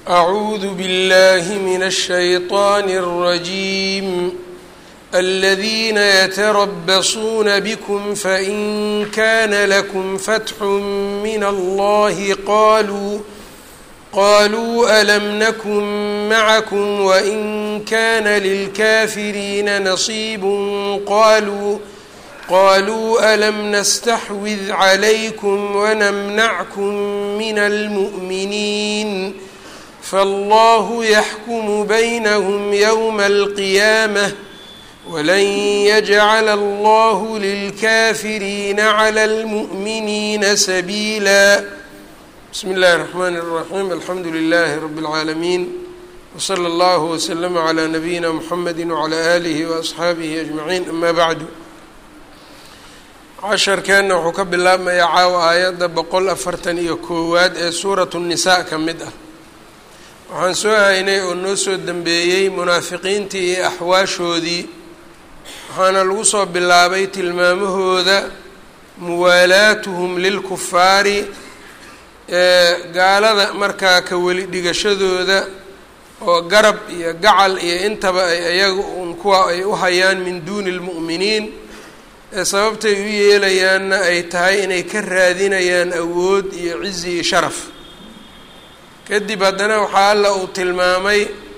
أعوذ بالله من الشيطان الرجيم الذين يتربصون بكم فإن كان لكم فتح من الله قالوا قالوا ألم نكن معكم وإن كان للكافرين نصيب قالوا قالوا ألم نستحوذ عليكم ونمنعكم من المؤمنين فالله يحكم بينهم يوم القيامة ولن يجعل الله للكافرين على المؤمنين سبيلا بسم الله الرحمن الرحيم الحمد لله رب العالمين وصلى الله وسلم على نبينا محمد وعلى آله وأصxaabihi أجمعين أما بعد casharkeenna wuxuu ka bilaabmayaa caawa aayadda boqol afartan iyo koowaad ee suuratu الnisaa ka mid ah waxaan soo haynay oo noo soo dembeeyey munaafiqiintii iyo axwaashoodii waxaana lagu soo bilaabay tilmaamahooda muwaalaatuhum lilkufaari ee gaalada markaa ka weli dhigashadooda oo garab iyo gacal iyo intaba ay ayaga un kuwa ay u hayaan min duuni lmu'miniin ee sababtay u yeelayaanna ay tahay inay ka raadinayaan awood iyo cizi iyo sharaf kadib haddana waxaa alla uu tilmaamay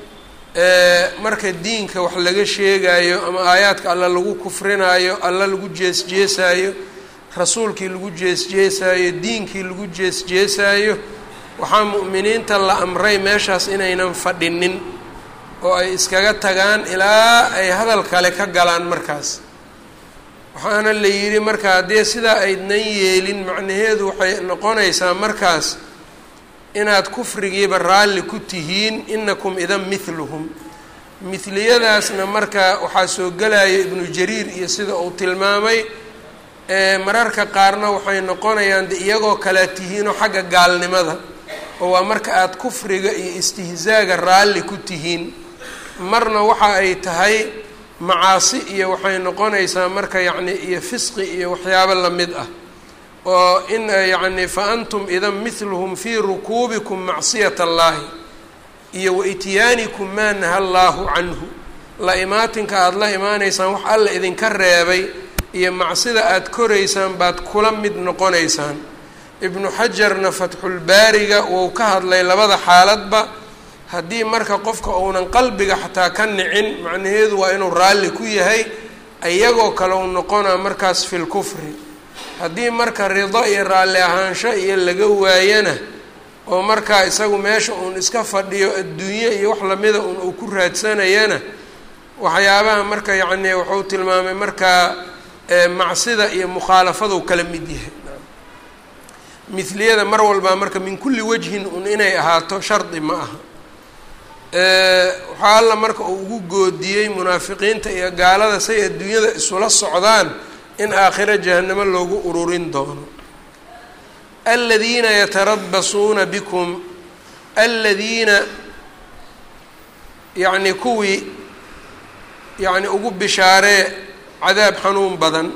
marka diinka wax laga sheegayo ama aayaadka alla lagu kufrinaayo alla lagu jees-jeesaayo rasuulkii lagu jees-jeesaayo diinkii lagu jees-jeesaayo waxaa mu'miniinta la amray meeshaas inaynan fadhinin oo ay iskaga tagaan ilaa ay hadal kale ka galaan markaas waxaana la yidhi marka haddii sidaa aydnan yeelin macnaheedu waxay noqonaysaa markaas inaad kufrigiiba raalli ku tihiin inakum idan mithluhum mithliyadaasna marka waxaa soo gelaya ibnu jariir iyo sida uu tilmaamay mararka qaarna waxay noqonayaan de iyagoo kalea tihiinoo xagga gaalnimada oo waa marka aada kufriga iyo istihzaaga raalli ku tihiin marna waxa ay tahay macaasi iyo waxay noqonaysaa marka yacni iyo fisqi iyo waxyaabo lamid ah oo in yacni fa antum idan mithluhum fii rukuubikum macsiyat allaahi iyo wa ityaanikum maa naha allaahu canhu la imaatinka aada la imaanaysaan wax alla idinka reebay iyo macsida aada koraysaan baad kula mid noqonaysaan ibnu xajarna fatxulbaariga wuu ka hadlay labada xaaladba haddii marka qofka uunan qalbiga xataa ka nicin macnaheedu waa inuu raalli ku yahay iyagoo kale u noqonaa markaas fi lkufri haddii marka rido iyo raalli ahaansho iyo laga waayana oo markaa isagu meesha uun iska fadhiyo adduunye iyo wax lamida un uu ku raadsanayana waxyaabaha marka yacni wuxuu tilmaamay markaa macsida iyo mukhaalafadu kala mid yahay mithliyada mar walbaa marka min kulli wajhin un inay ahaato shardi ma aha waxaa alla marka uu ugu goodiyey munaafiqiinta iyo gaalada say adduunyada isula socdaan in aakhiro jahanamo loogu ururin doono aladiina yatarabasuuna bikum aladiina yacni kuwii yacni ugu bishaaree cadaab xanuun badan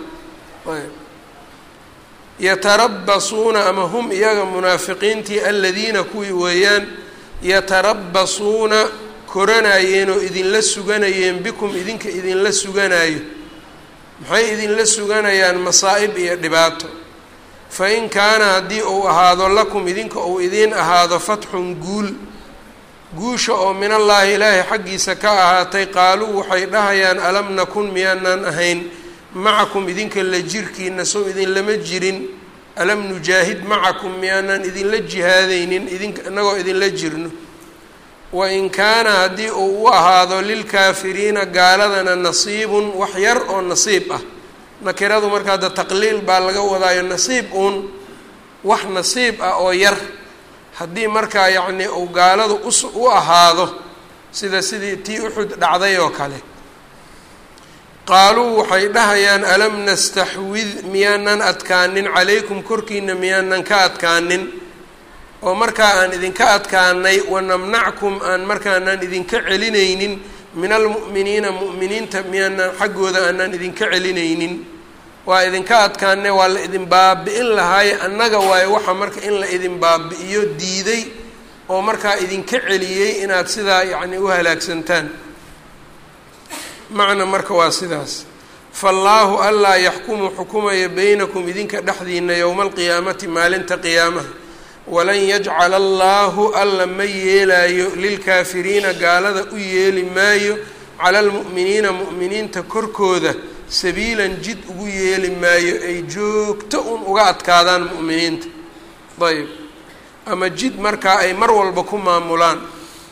yatarabasuuna ama hum iyaga munaafiqiintii aladiina kuwii weeyaan yatarabasuuna koranayeen oo idinla suganayeen bikum idinka idinla suganayo maxay idinla suganayaan masaa'ib iyo dhibaato fa in kaana haddii uu ahaado lakum idinka uu idiin ahaado fatxun guul guusha oo min allaahi ilaahay xaggiisa ka ahaatay qaaluu waxay dhahayaan alam nakun miyaanaan ahayn macakum idinka la jirkiina sow idinlama jirin alam nujaahid macakum miyaanaan idinla jihaadaynin idin inagoo idinla jirno wain kaana haddii uu u ahaado lilkaafiriina gaaladana nasiibun wax yar oo nasiib ah nakiradu markaa da taqliil baa laga wadaayo nasiib uun wax nasiib ah oo yar haddii markaa yacni uu gaaladu us u ahaado sida sidii tii uxud dhacday oo kale qaaluu waxay dhahayaan alam nastaxwid miyaanan adkaanin calaykum korkiina miyaanan ka adkaanin oo markaa aan idinka adkaanay wanamnackum aan markaanaan idinka celinaynin min almu'miniina mu'miniinta miyaanaan xaggooda aanaan idinka celinaynin waa idinka adkaane waa la idin baabi'in lahaaye annaga waayo waxa marka in la idin baabi'iyo diiday oo markaa idinka celiyey inaad sidaa yacni u halaagsantaan macna marka waa sidaas faallaahu allaa yaxkumu xukumaya beynakum idinka dhexdiina yowma alqiyaamati maalinta qiyaamaha walan yajcala allaahu alla ma yeelaayo lilkaafiriina gaalada u yeeli maayo cala almu'miniina mu'miniinta korkooda sabiilan jid ugu yeeli maayo ay joogto un uga adkaadaan mu'miniinta ayb ama jid markaa ay mar walba ku maamulaan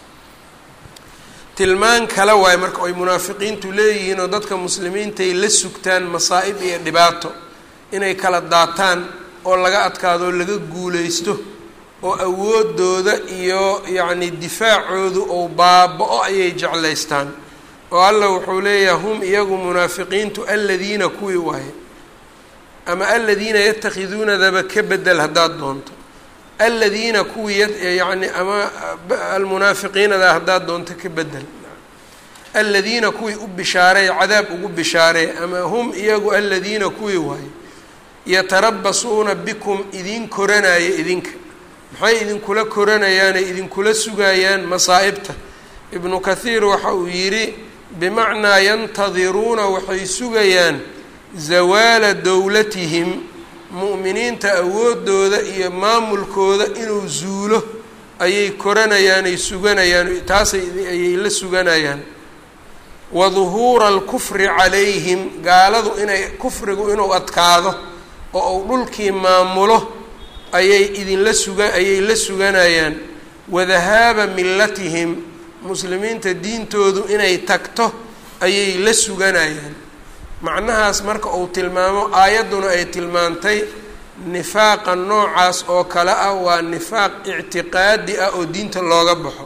tilmaan kale waayo marka ay munaafiqiintu leeyihiin oo dadka muslimiintaay la sugtaan masaa'ib iyo dhibaato inay kala daataan oo laga adkaado oo laga guulaysto oo awoodooda iyo yacni difaacoodu ou baaba-o ayay jeclaystaan oo allah wuxuu leeyahay hum iyagu munaafiqiintu aladiina kuwii waaye ama aladiina yatakhiduunadaba ka bedel haddaad doonto aladiina kuwii yacni ama almunaafiqiinada haddaad doonto ka bedel aladiina kuwii u bishaareey cadaab ugu bishaareey ama hum iyagu aladiina kuwii waaye yatarabasuuna bikum idin koranaya idinka maxay idinkula koranayaanay idinkula sugayaan masaa'ibta ibnu kathiir waxa uu yidhi bimacnaa yantadiruuna waxay sugayaan zawaala dowlatihim mu'miniinta awoodooda iyo maamulkooda inuu zuulo ayay koranayaanay suganayaan taasay ayay la suganayaan wa duhuura alkufri calayhim gaaladu inay kufrigu inuu adkaado oo uu dhulkii maamulo ayay idinla suga ayay la suganayaan wadahaaba millatihim muslimiinta diintoodu inay tagto ayay la suganayaan macnahaas marka uu tilmaamo aayadduna ay tilmaantay nifaaqa noocaas oo kale ah waa nifaaq ictiqaadi ah oo diinta looga baxo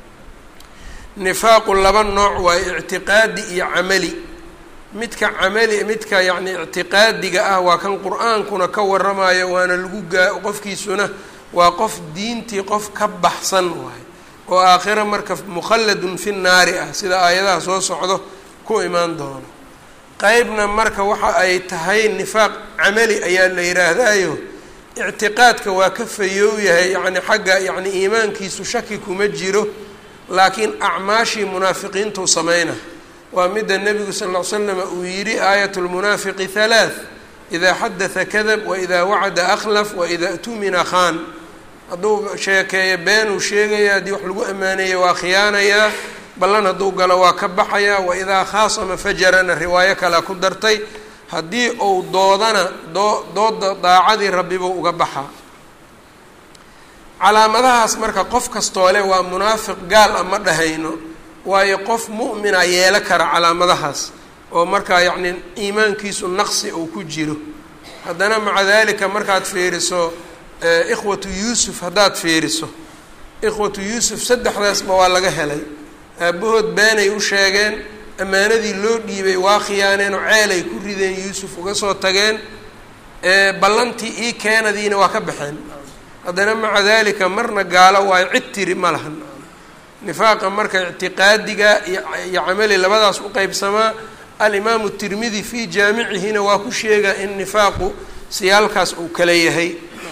nifaaqu laba nooc waayo ictiqaadi iyo camali midka camali midka yacni ictiqaadiga ah waa kan qur-aankuna ka waramayo waana lagu gaa qofkiisuna waa qof diintii qof ka baxsan waayo oo aakhira marka mukhalladun fi naari ah sida aayadaha soo socdo ku imaan doono qeybna marka waxa ay tahay nifaaq camali ayaa la yidhaahdayo ictiqaadka waa ka fayoow yahay yacni xagga yacni iimaankiisu shaki kuma jiro laakiin acmaashii munaafiqiintuu sameyna waa midda nebigu sal ll ly slam uu yidhi aayat lmunaafiqi halaath idaa xadatha kadab waidaa wacada akhlaf waidaa tumina khaan hadduu sheekeeyo beenuu sheegaya haddii wax lagu ammaaneeya waa khiyaanayaa ballan hadduu galo waa ka baxayaa waidaa khaasama fajarana riwaayo kalea ku dartay haddii uu doodana doo dooda daacadii rabbibuu uga baxaa calaamadahaas marka qof kastoole waa munaafiq gaal a ma dhahayno waayo qof mu'mina yeelo kara calaamadahaas oo markaa yacni iimaankiisu naqsi uu ku jiro haddana maca dalika markaad fiiriso ikhwatu yuusuf haddaad fiiriso ikhwatu yuusuf saddexdaasba waa laga helay aabahood beenay u sheegeen ammaanadii loo dhiibay waa khiyaaneen oo ceelay ku rideen yuusuf uga soo tageen ballantii ii keenadiina waa ka baxeen haddana maca dalika marna gaalo waayo cid tiri ma lahan nifaaqa marka ictiqaadiga iyo camali labadaas u qeybsamaa alimaamu tirmidi fii jaamicihina waa ku sheegaa in nifaaqu siyaalkaas uu kala yahay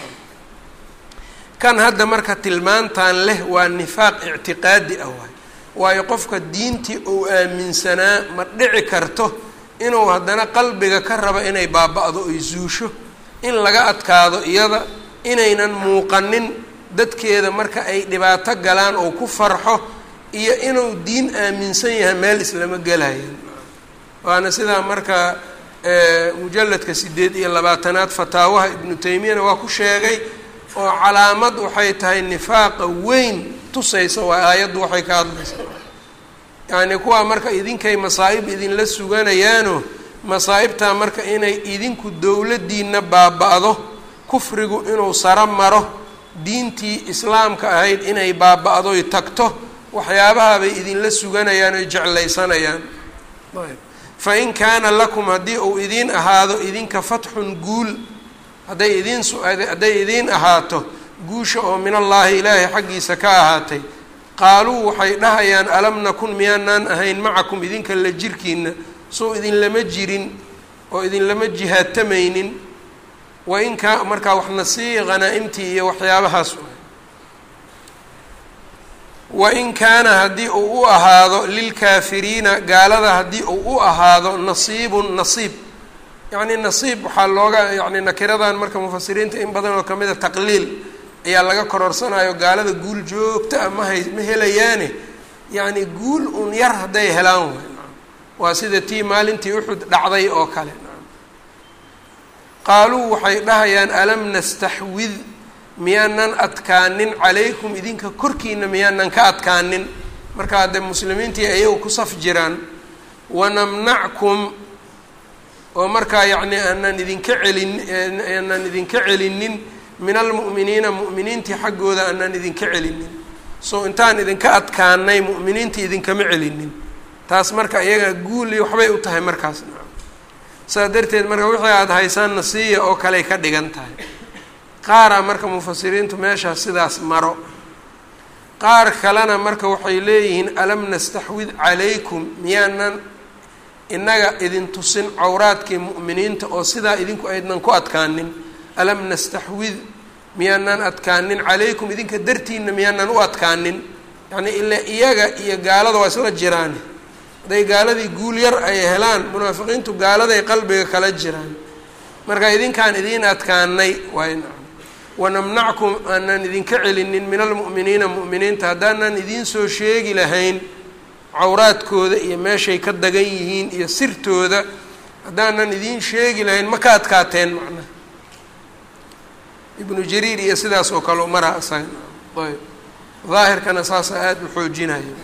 kan hadda marka tilmaantan leh waa nifaaq ictiqaadi ah waay waayo qofka diintii uu aaminsanaa ma dhici karto inuu haddana qalbiga ka rabo inay baaba-do ay zuusho in laga adkaado iyada inaynan muuqanin dadkeeda marka ay dhibaato galaan oo ku farxo iyo inuu diin aaminsan yahay meel islama gelayan waana sidaa marka mujalladka sideed iyo labaatanaad fataawaha ibnu taymiyana waa ku sheegay oo calaamad waxay tahay nifaaqa weyn tusaysa waa aayaddu waxay ka hadlaysaa yacni kuwaa marka idinkay masaa'ib idinla suganayaano masaa'ibtaa marka inay idinku dowladdiina baaba-do kufrigu inuu saro maro diintii islaamka ahayd inay baaba-doy tagto waxyaabahabay idinla suganayaan oy jeclaysanayaan fa in kaana lakum haddii uu idiin ahaado idinka fatxun guul hadday idiin hadday idiin ahaato guusha oo min allaahi ilaahay xaggiisa ka ahaatay qaaluu waxay dhahayaan alam nakun miyaanaan ahayn macakum idinka la jirkiina soo idinlama jirin oo idinlama jihaatamaynin wain kaa markaa waxna sii hanaa-imtii iyo waxyaabahaas wain kaana haddii uu u ahaado lilkaafiriina gaalada haddii uu u ahaado nasiibun nasiib yacni nasiib waxaa looga yani nakiradan marka mufasiriinta in badan oo kamida taqliil ayaa laga kororsanayo gaalada guul joogta a mahay ma helayaane yacni guul un yar hadday helaan way waa sida tii maalintii uxud dhacday oo kale qaaluu waxay dhahayaan alam nastaxwid miyaanan adkaanin calaykum idinka korkiina miyaanan ka adkaanin marka haddee muslimiintii ayagu ku saf jiraan wanamnackum oo markaa yacni aanan idinka celin aanan idinka celinin min almu'miniina mu'miniintii xaggooda aanan idinka celinin soo intaan idinka adkaanay mu'miniintii idinkama celinin taas marka iyaga guuli waxbay u tahay markaas saas darteed marka wixii aada haysaan nasiya oo kaley ka dhigan tahay qaaraa marka mufasiriintu meeshaas sidaas maro qaar kalena marka waxay leeyihiin alam nastaxwid calaykum miyaanan innaga idin tusin cawraadkii mu'miniinta oo sidaa idinku aydnan ku adkaanin alam nastaxwid miyaanan adkaanin calaykum idinka dartiina miyaanan u adkaanin yacnii ila iyaga iyo gaalada waa isla jiraan hadday gaaladii guul yar ay helaan munaafiqiintu gaaladay qalbiga kala jiraan marka idinkaan idiin adkaanay waay wanamnackum aanan idinka celinin min almu'miniina mu'miniinta haddaanan idiin soo sheegi lahayn cawraadkooda iyo meeshay ka dagan yihiin iyo sirtooda haddaanan idiin sheegi lahayn ma ka adkaateen macnaha ibnu jariir iyo sidaas oo kale maraa isaga ayb daahirkana saasa aada u xoojinayo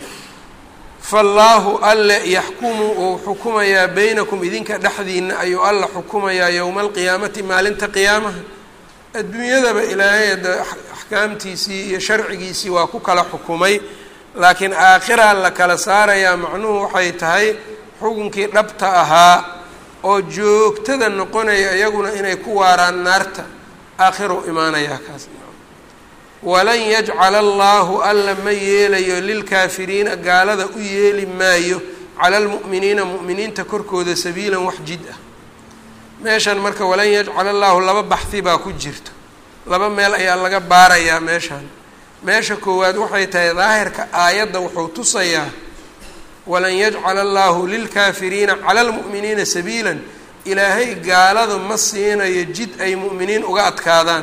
faallaahu alle yaxkumu uu xukumayaa beynakum idinka dhexdiina ayuu alla xukumayaa yowma alqiyaamati maalinta qiyaamaha adduunyadaba ilaahay ada axkaamtiisii iyo sharcigiisii waa ku kala xukumay laakiin aakhiraa la kala saarayaa macnuhu waxay tahay xukunkii dhabta ahaa oo joogtada noqonaya iyaguna inay ku waaraan naarta aakhiruu imaanayaa kaas walan yajcala allaahu alla ma yeelayo lilkaafiriina gaalada u yeeli maayo cala almu'miniina mu'miniinta korkooda sabiilan wax jid ah meeshan marka walan yajcala allaahu laba baxhi baa ku jirto laba meel ayaa laga baarayaa meeshan meesha koowaad waxay tahay daahirka aayadda wuxuu tusayaa walan yajcala allaahu lilkaafiriina cala almu'miniina sabiilan ilaahay gaaladu ma siinayo jid ay mu'miniin uga adkaadaan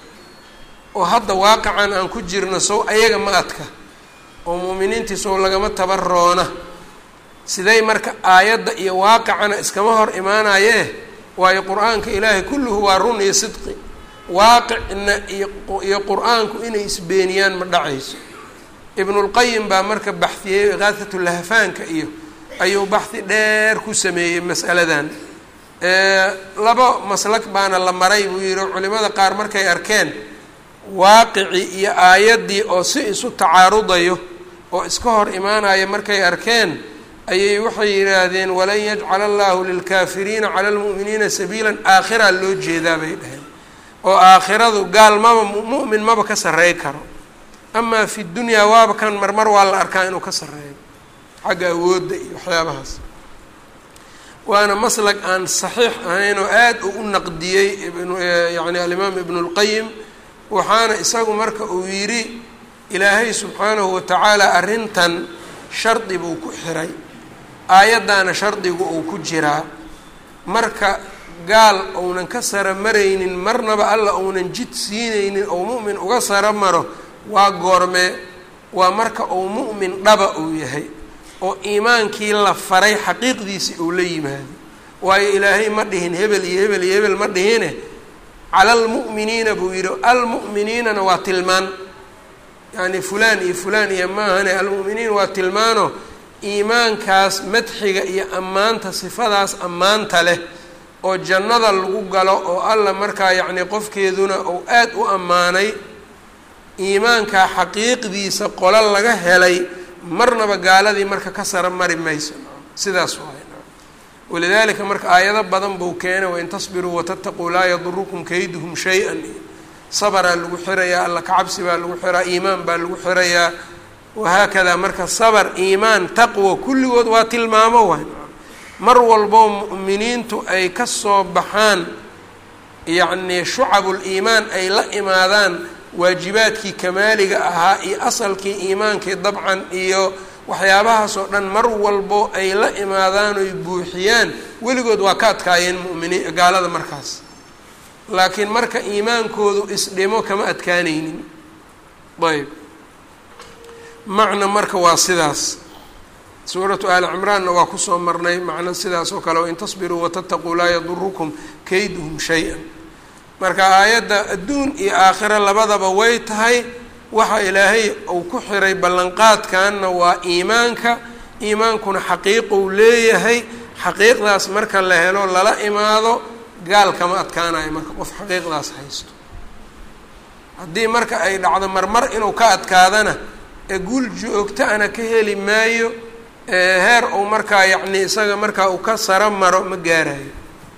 oo hadda waaqican aan ku jirno sow ayaga ma adka oo mu'miniintii sow lagama tabaroona siday marka aayadda iyo waaqicana iskama hor imaanayee waayo qur-aanka ilaahay kulluhu waa run iyo sidqi waaqicna iyo qur-aanku inay isbeeniyaan ma dhacayso ibnulqayim baa marka baxiyey ikaahatulahafaanka iyo ayuu baxhi dheer ku sameeyey mas'aladan laba maslak baana la maray buu yihi culimada qaar markay arkeen waaqicii iyo aayaddii oo si isu tacaarudayo oo iska hor imaanaya markay arkeen ayay waxay yidhaahdeen walan yajcala allahu lilkaafiriina cala almu'miniina sabiilan aakhiraa loo jeedaa bay dhaheen oo aakhiradu gaal maba mu'min maba ka sarrey karo amaa fi dunyaa waaba kan marmar waa la arkaa inuu ka sarreeyo xagga awoodda iyo waxyaabahaas waana maslag aan saxiix ahayn oo aada u u naqdiyey yani alimaam ibnu lqayim waxaana isagu marka uu yidhi ilaahay subxaanahu watacaala arrintan shardi buu ku xiray aayaddaana shardigu uu ku jiraa marka gaal ounan ka sara maraynin marnaba alla ounan jid siinaynin ou mu'min uga sara maro waa goormee waa marka uu mu'min dhaba uu yahay oo iimaankii la faray xaqiiqdiisii uu la yimaado waayo ilaahay ma dhihin hebel iyo hebel iyo hebel ma dhihine cala almu'miniina buu yidhi almu'miniinana waa tilmaan yacni fulaan iyo fulaan iyo maahane almu'miniin waa tilmaano iimaankaas madxiga iyo ammaanta sifadaas ammaanta leh oo jannada lagu galo oo alla markaa yacni qofkeeduna uu aada u ammaanay iimaankaa xaqiiqdiisa qolo laga helay marnaba gaaladii marka ka sara mari mayso sidaas waay walidaalika marka aayado badan buu keenay wain tasbiruu watataquu laa yadurukum kayduhum shay-an iyo sabaraa lagu xirayaa alla kacabsi baa lagu xiraa iimaan baa lagu xirayaa wahaakadaa marka sabar iimaan taqwa kulligood waa tilmaamo waay mar walboo mu'miniintu ay ka soo baxaan yacnii shucabuliimaan ay la imaadaan waajibaadkii kamaaliga ahaa iyo asalkii iimaankii dabcan iyo waxyaabahaas oo dhan mar walbo ay la imaadaan oy buuxiyaan weligood waa ka adkaayeen muminiin gaalada markaas laakiin marka iimaankoodu isdhimo kama adkaanaynin ayb macna marka waa sidaas suuratu aali cimraanna waa kusoo marnay macno sidaas oo kale wain tasbiruu watataquu laa yadurukum kayduhum shay-an marka aayadda adduun iyo aakhiro labadaba way tahay waxa ilaahay uu ku xiray ballanqaadkanna waa iimaanka iimaankuna xaqiiqou leeyahay xaqiiqdaas marka la helo lala imaado gaal kama adkaanayo marka qof xaqiiqdaas haysto haddii marka ay dhacdo marmar inuu ka adkaadana ee guul joogta-ana ka heli maayo heer uu markaa yacni isaga markaa uu ka saro maro ma gaarayo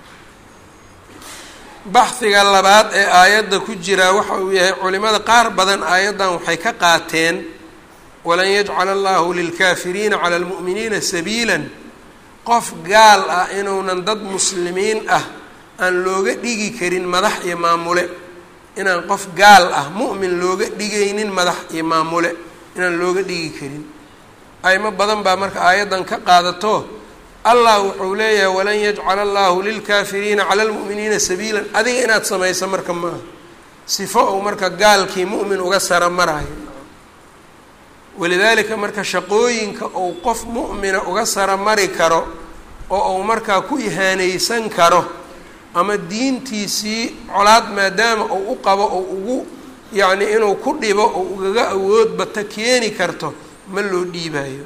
baxhiga labaad ee aayadda ku jira waxa uu yahay culimada qaar badan aayaddan waxay ka qaateen walan yajcala allahu lilkaafiriina cala almu'miniina sabiilan qof gaal ah inuunan dad muslimiin ah aan looga dhigi karin madax iyo maamule inaan qof gaal ah mu'min looga dhigaynin madax iyo maamule inaan looga dhigi karin aymo badan baa marka aayaddan ka qaadato allah wuxuu leeyahay walan yajcala allahu lilkaafiriina cala lmu'miniina sabiilan adiga inaad samayso marka maaha sifo ou marka gaalkii mu'min uga sara marayo walidaalika marka shaqooyinka ou qof mu'mina uga sara mari karo oo uu markaa ku ihaanaysan karo ama diintiisii colaad maadaama uu u qabo ou ugu yacni inuu ku dhibo oo ugaga awood bata keeni karto ma loo dhiibayo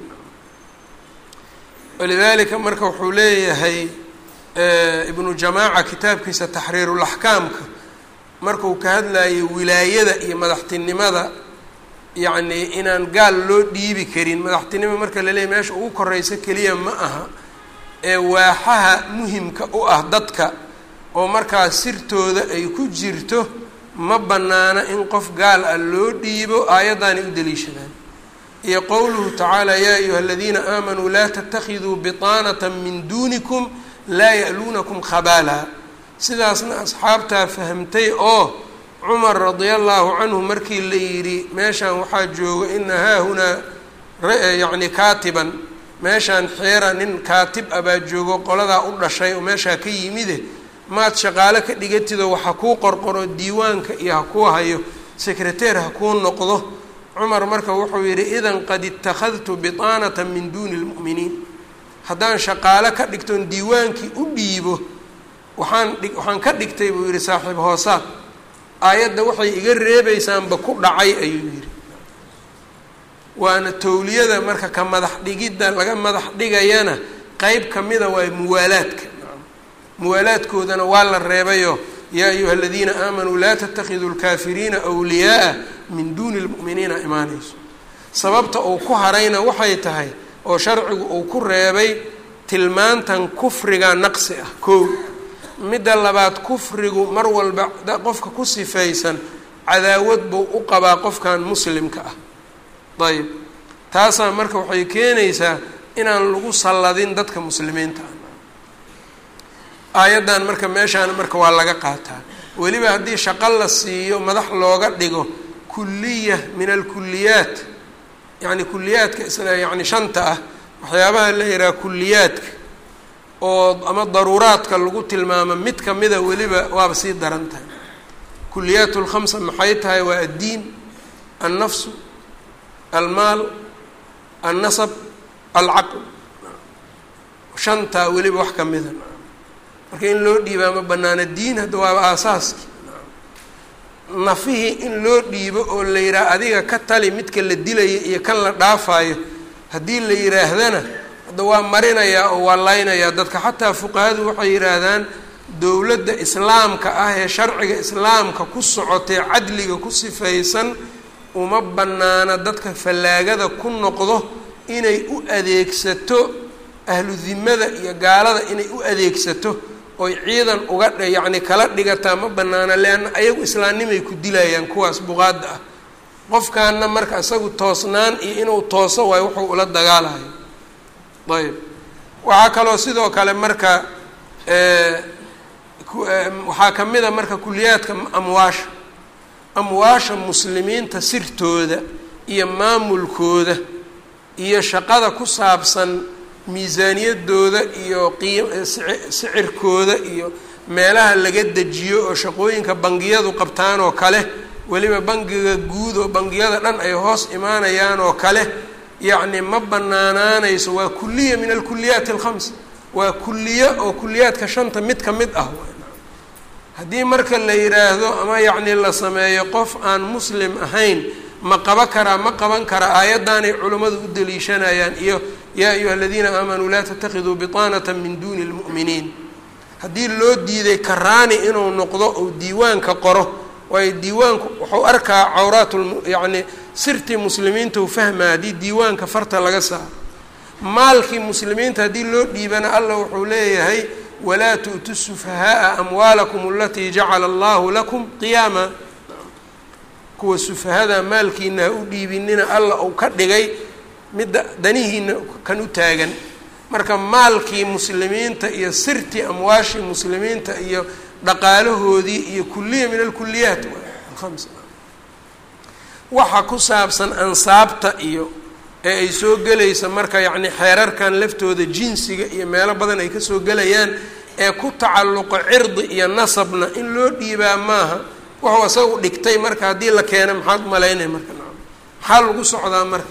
walidaalika marka wuxuu leeyahay ibnu jamaaca kitaabkiisa taxriirulaxkaamka markuu ka hadlayo wilaayada iyo madaxtinimada yacni inaan gaal loo dhiibi karin madaxtinimo marka la leeyahy meesha ugu koreysa keliya ma aha ee waaxaha muhimka u ah dadka oo markaa sirtooda ay ku jirto ma bannaana in qof gaal ah loo dhiibo aayaddaanay u daliishadaan iyo qowluhu tacaala yaa ayuha aladiina aamanuu laa tatakiduu biطaanata min duunikum laa ya'luunakum khabaala sidaasna asxaabtaa fahamtay oo cumar radia allahu canhu markii la yidhi meeshaan waxaa jooga ina haahunaa yacni kaatiban meeshaan xeera nin kaatib ah baa joogo qoladaa u dhashay oo meeshaa ka yimide maad shaqaalo ka dhigatidoo waxa kuu qorqoro diiwaanka iyo ha kuu hayo sekreteer ha kuu noqdo cumar marka wuxuu yidhi idan qad ittakhadtu biطaanata min duuni lmu'miniin haddaan shaqaalo ka dhigtoon diiwaankii u dhiibo waxaan dhi waxaan ka dhigtay buu yidhi saaxiib hoosaad aayadda waxay iga reebaysaanba ku dhacay ayuu yidhi waana towliyada marka ka madax dhigidda laga madax dhigayana qeyb kamida waa muwaalaadka muwaalaadkoodana waa la reebayo yaa ayuha aladiina aamanuu laa tatakiduu lkaafiriina wliyaaa min duuni lmu'miniina imaanayso sababta uu ku harayna waxay tahay oo sharcigu uu ku reebay tilmaantan kufriga naqsi ah kow midda labaad kufrigu mar walba qofka ku sifaysan cadaawad buu u qabaa qofkan muslimka ah ayb taasaa marka waxay keenaysaa inaan lagu salladin dadka muslimiinta ah aayaddan marka meeshaan marka waa laga qaataa weliba haddii shaqo la siiyo madax looga dhigo kuliya min alkuliyaat yacni kuliyaadka isla yacni shanta ah waxyaabaha la yidhaha kuliyaadka oo ama daruuraadka lagu tilmaamo mid kamida weliba waaba sii daran tahay kuliyaat lkhamsa maxay tahay waa addiin annafsu almaal annasab alcaql shantaa weliba wax kamida marka in loo dhiibaa ma banaana diin hadda waaba aasaaski nafihii in loo dhiibo oo la yidhaha adiga ka tali midka la dilaya iyo kan la dhaafayo haddii la yidhaahdana hadda waa marinayaa oo waa laynayaa dadka xataa fuqahadu waxay yidhaahdaan dowladda islaamka ah ee sharciga islaamka ku socotee cadliga ku sifaysan uma banaana dadka fallaagada ku noqdo inay u adeegsato ahlu dimada iyo gaalada inay u adeegsato oy ciidan uga dh yacni kala dhigataa ma banaana leanna ayagu islaamnimay ku dilayaan kuwaas buqaada ah qofkaana marka isagu toosnaan iyo inuu tooso waayo wuxuu ula dagaalayo ayb waxaa kaloo sidoo kale marka waxaa kamid a marka kuliyaadka amwaasha amwaasha muslimiinta sirtooda iyo maamulkooda iyo shaqada ku saabsan miisaaniyadooda iyo sicirkooda iyo meelaha laga dejiyo oo shaqooyinka bangiyadu qabtaan oo kale weliba bangiga guud oo bangiyada dhan ay hoos imaanayaan oo kale yacni ma banaanaanayso waa kuliya min alkuliyaati alkhams waa kuliyo oo kuliyaadka shanta mid ka mid ah haddii marka la yidhaahdo ama yacni la sameeyo qof aan muslim ahayn ma qaba karaa ma qaban kara aayaddaanay culimmadu u daliishanayaan iyo yaa ayuha aladiina aamanuu laa tatakiduu biطaanata min duuni اlmu'miniin haddii loo diiday karaani inuu noqdo ou diiwaanka qoro waayo diiwaanku wuxuu arkaa cawraat yacni sirtii muslimiinta u fahmaa haddii diiwaanka farta laga saaro maalkii muslimiinta haddii loo dhiibana allah wuxuu leeyahay walaa tu'tu sufahaaa amwaalakum alatii jacala allahu lakum qiyaama kuwa sufahada maalkiina ha u dhiibinina allah uu ka dhigay midda danihiina kan u taagan marka maalkii muslimiinta iyo sirtii amwaashii muslimiinta iyo dhaqaalahoodii iyo kuliya min alkuliyaat alkhams waxa ku saabsan ansaabta iyo ee ay soo gelaysa marka yacni xeerarkan laftooda jinsiga iyo meelo badan ay kasoo gelayaan ee ku tacalluqo cirdi iyo nasabna in loo dhiibaa maaha wuxuu isagu dhigtay marka haddii la keeno maxaad malaynay marka maxaa lagu socdaa marka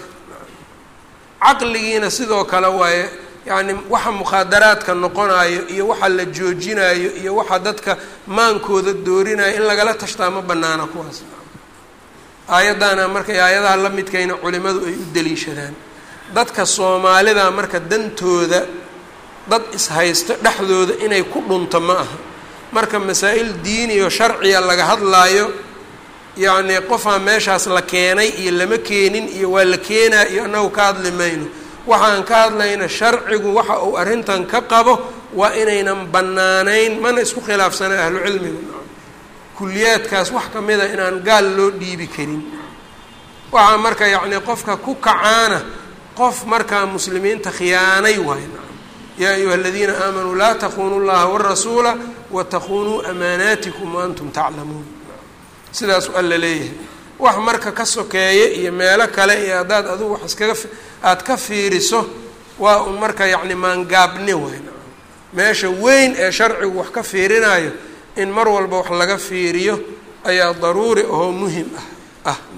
caqligiina sidoo kale waaye yacni waxa mukhaadaraadka noqonayo iyo waxa la joojinayo iyo waxa dadka maankooda doorinayo in lagala tashtaa ma banaana kuwaas aayaddaana markay aayadaha la midkayna culimadu ay u daliishadaan dadka soomaalida marka dantooda dad ishaysto dhexdooda inay ku dhunto ma aha marka masaa-il diiniyo sharciya laga hadlaayo yacnii qofaa meeshaas la keenay iyo lama keenin iyo waa la keenaa iyo annagu ka hadli mayno waxaan ka hadlayna sharcigu waxa uu arrintan ka qabo waa inaynan bannaanayn mana isku khilaafsana ahlu cilmiga kuliyaadkaas wax ka mida inaan gaal loo dhiibi karin waxaa marka yacnii qofka ku kacaana qof markaa muslimiinta khiyaanay waay yaa ayuha aladiina aamanuu laa takunuu llaha warasuula watakunuu amaanaatikum waantum taclamuun sidaas alla leeyahay wax marka ka sokeeya iyo meelo kale iyo haddaad adugu wax iskaga aada ka fiiriso waa un marka yacni maangaabni waay meesha weyn ee sharcigu wax ka fiirinayo in mar walba wax laga fiiriyo ayaa daruuri ahoo muhim ah ah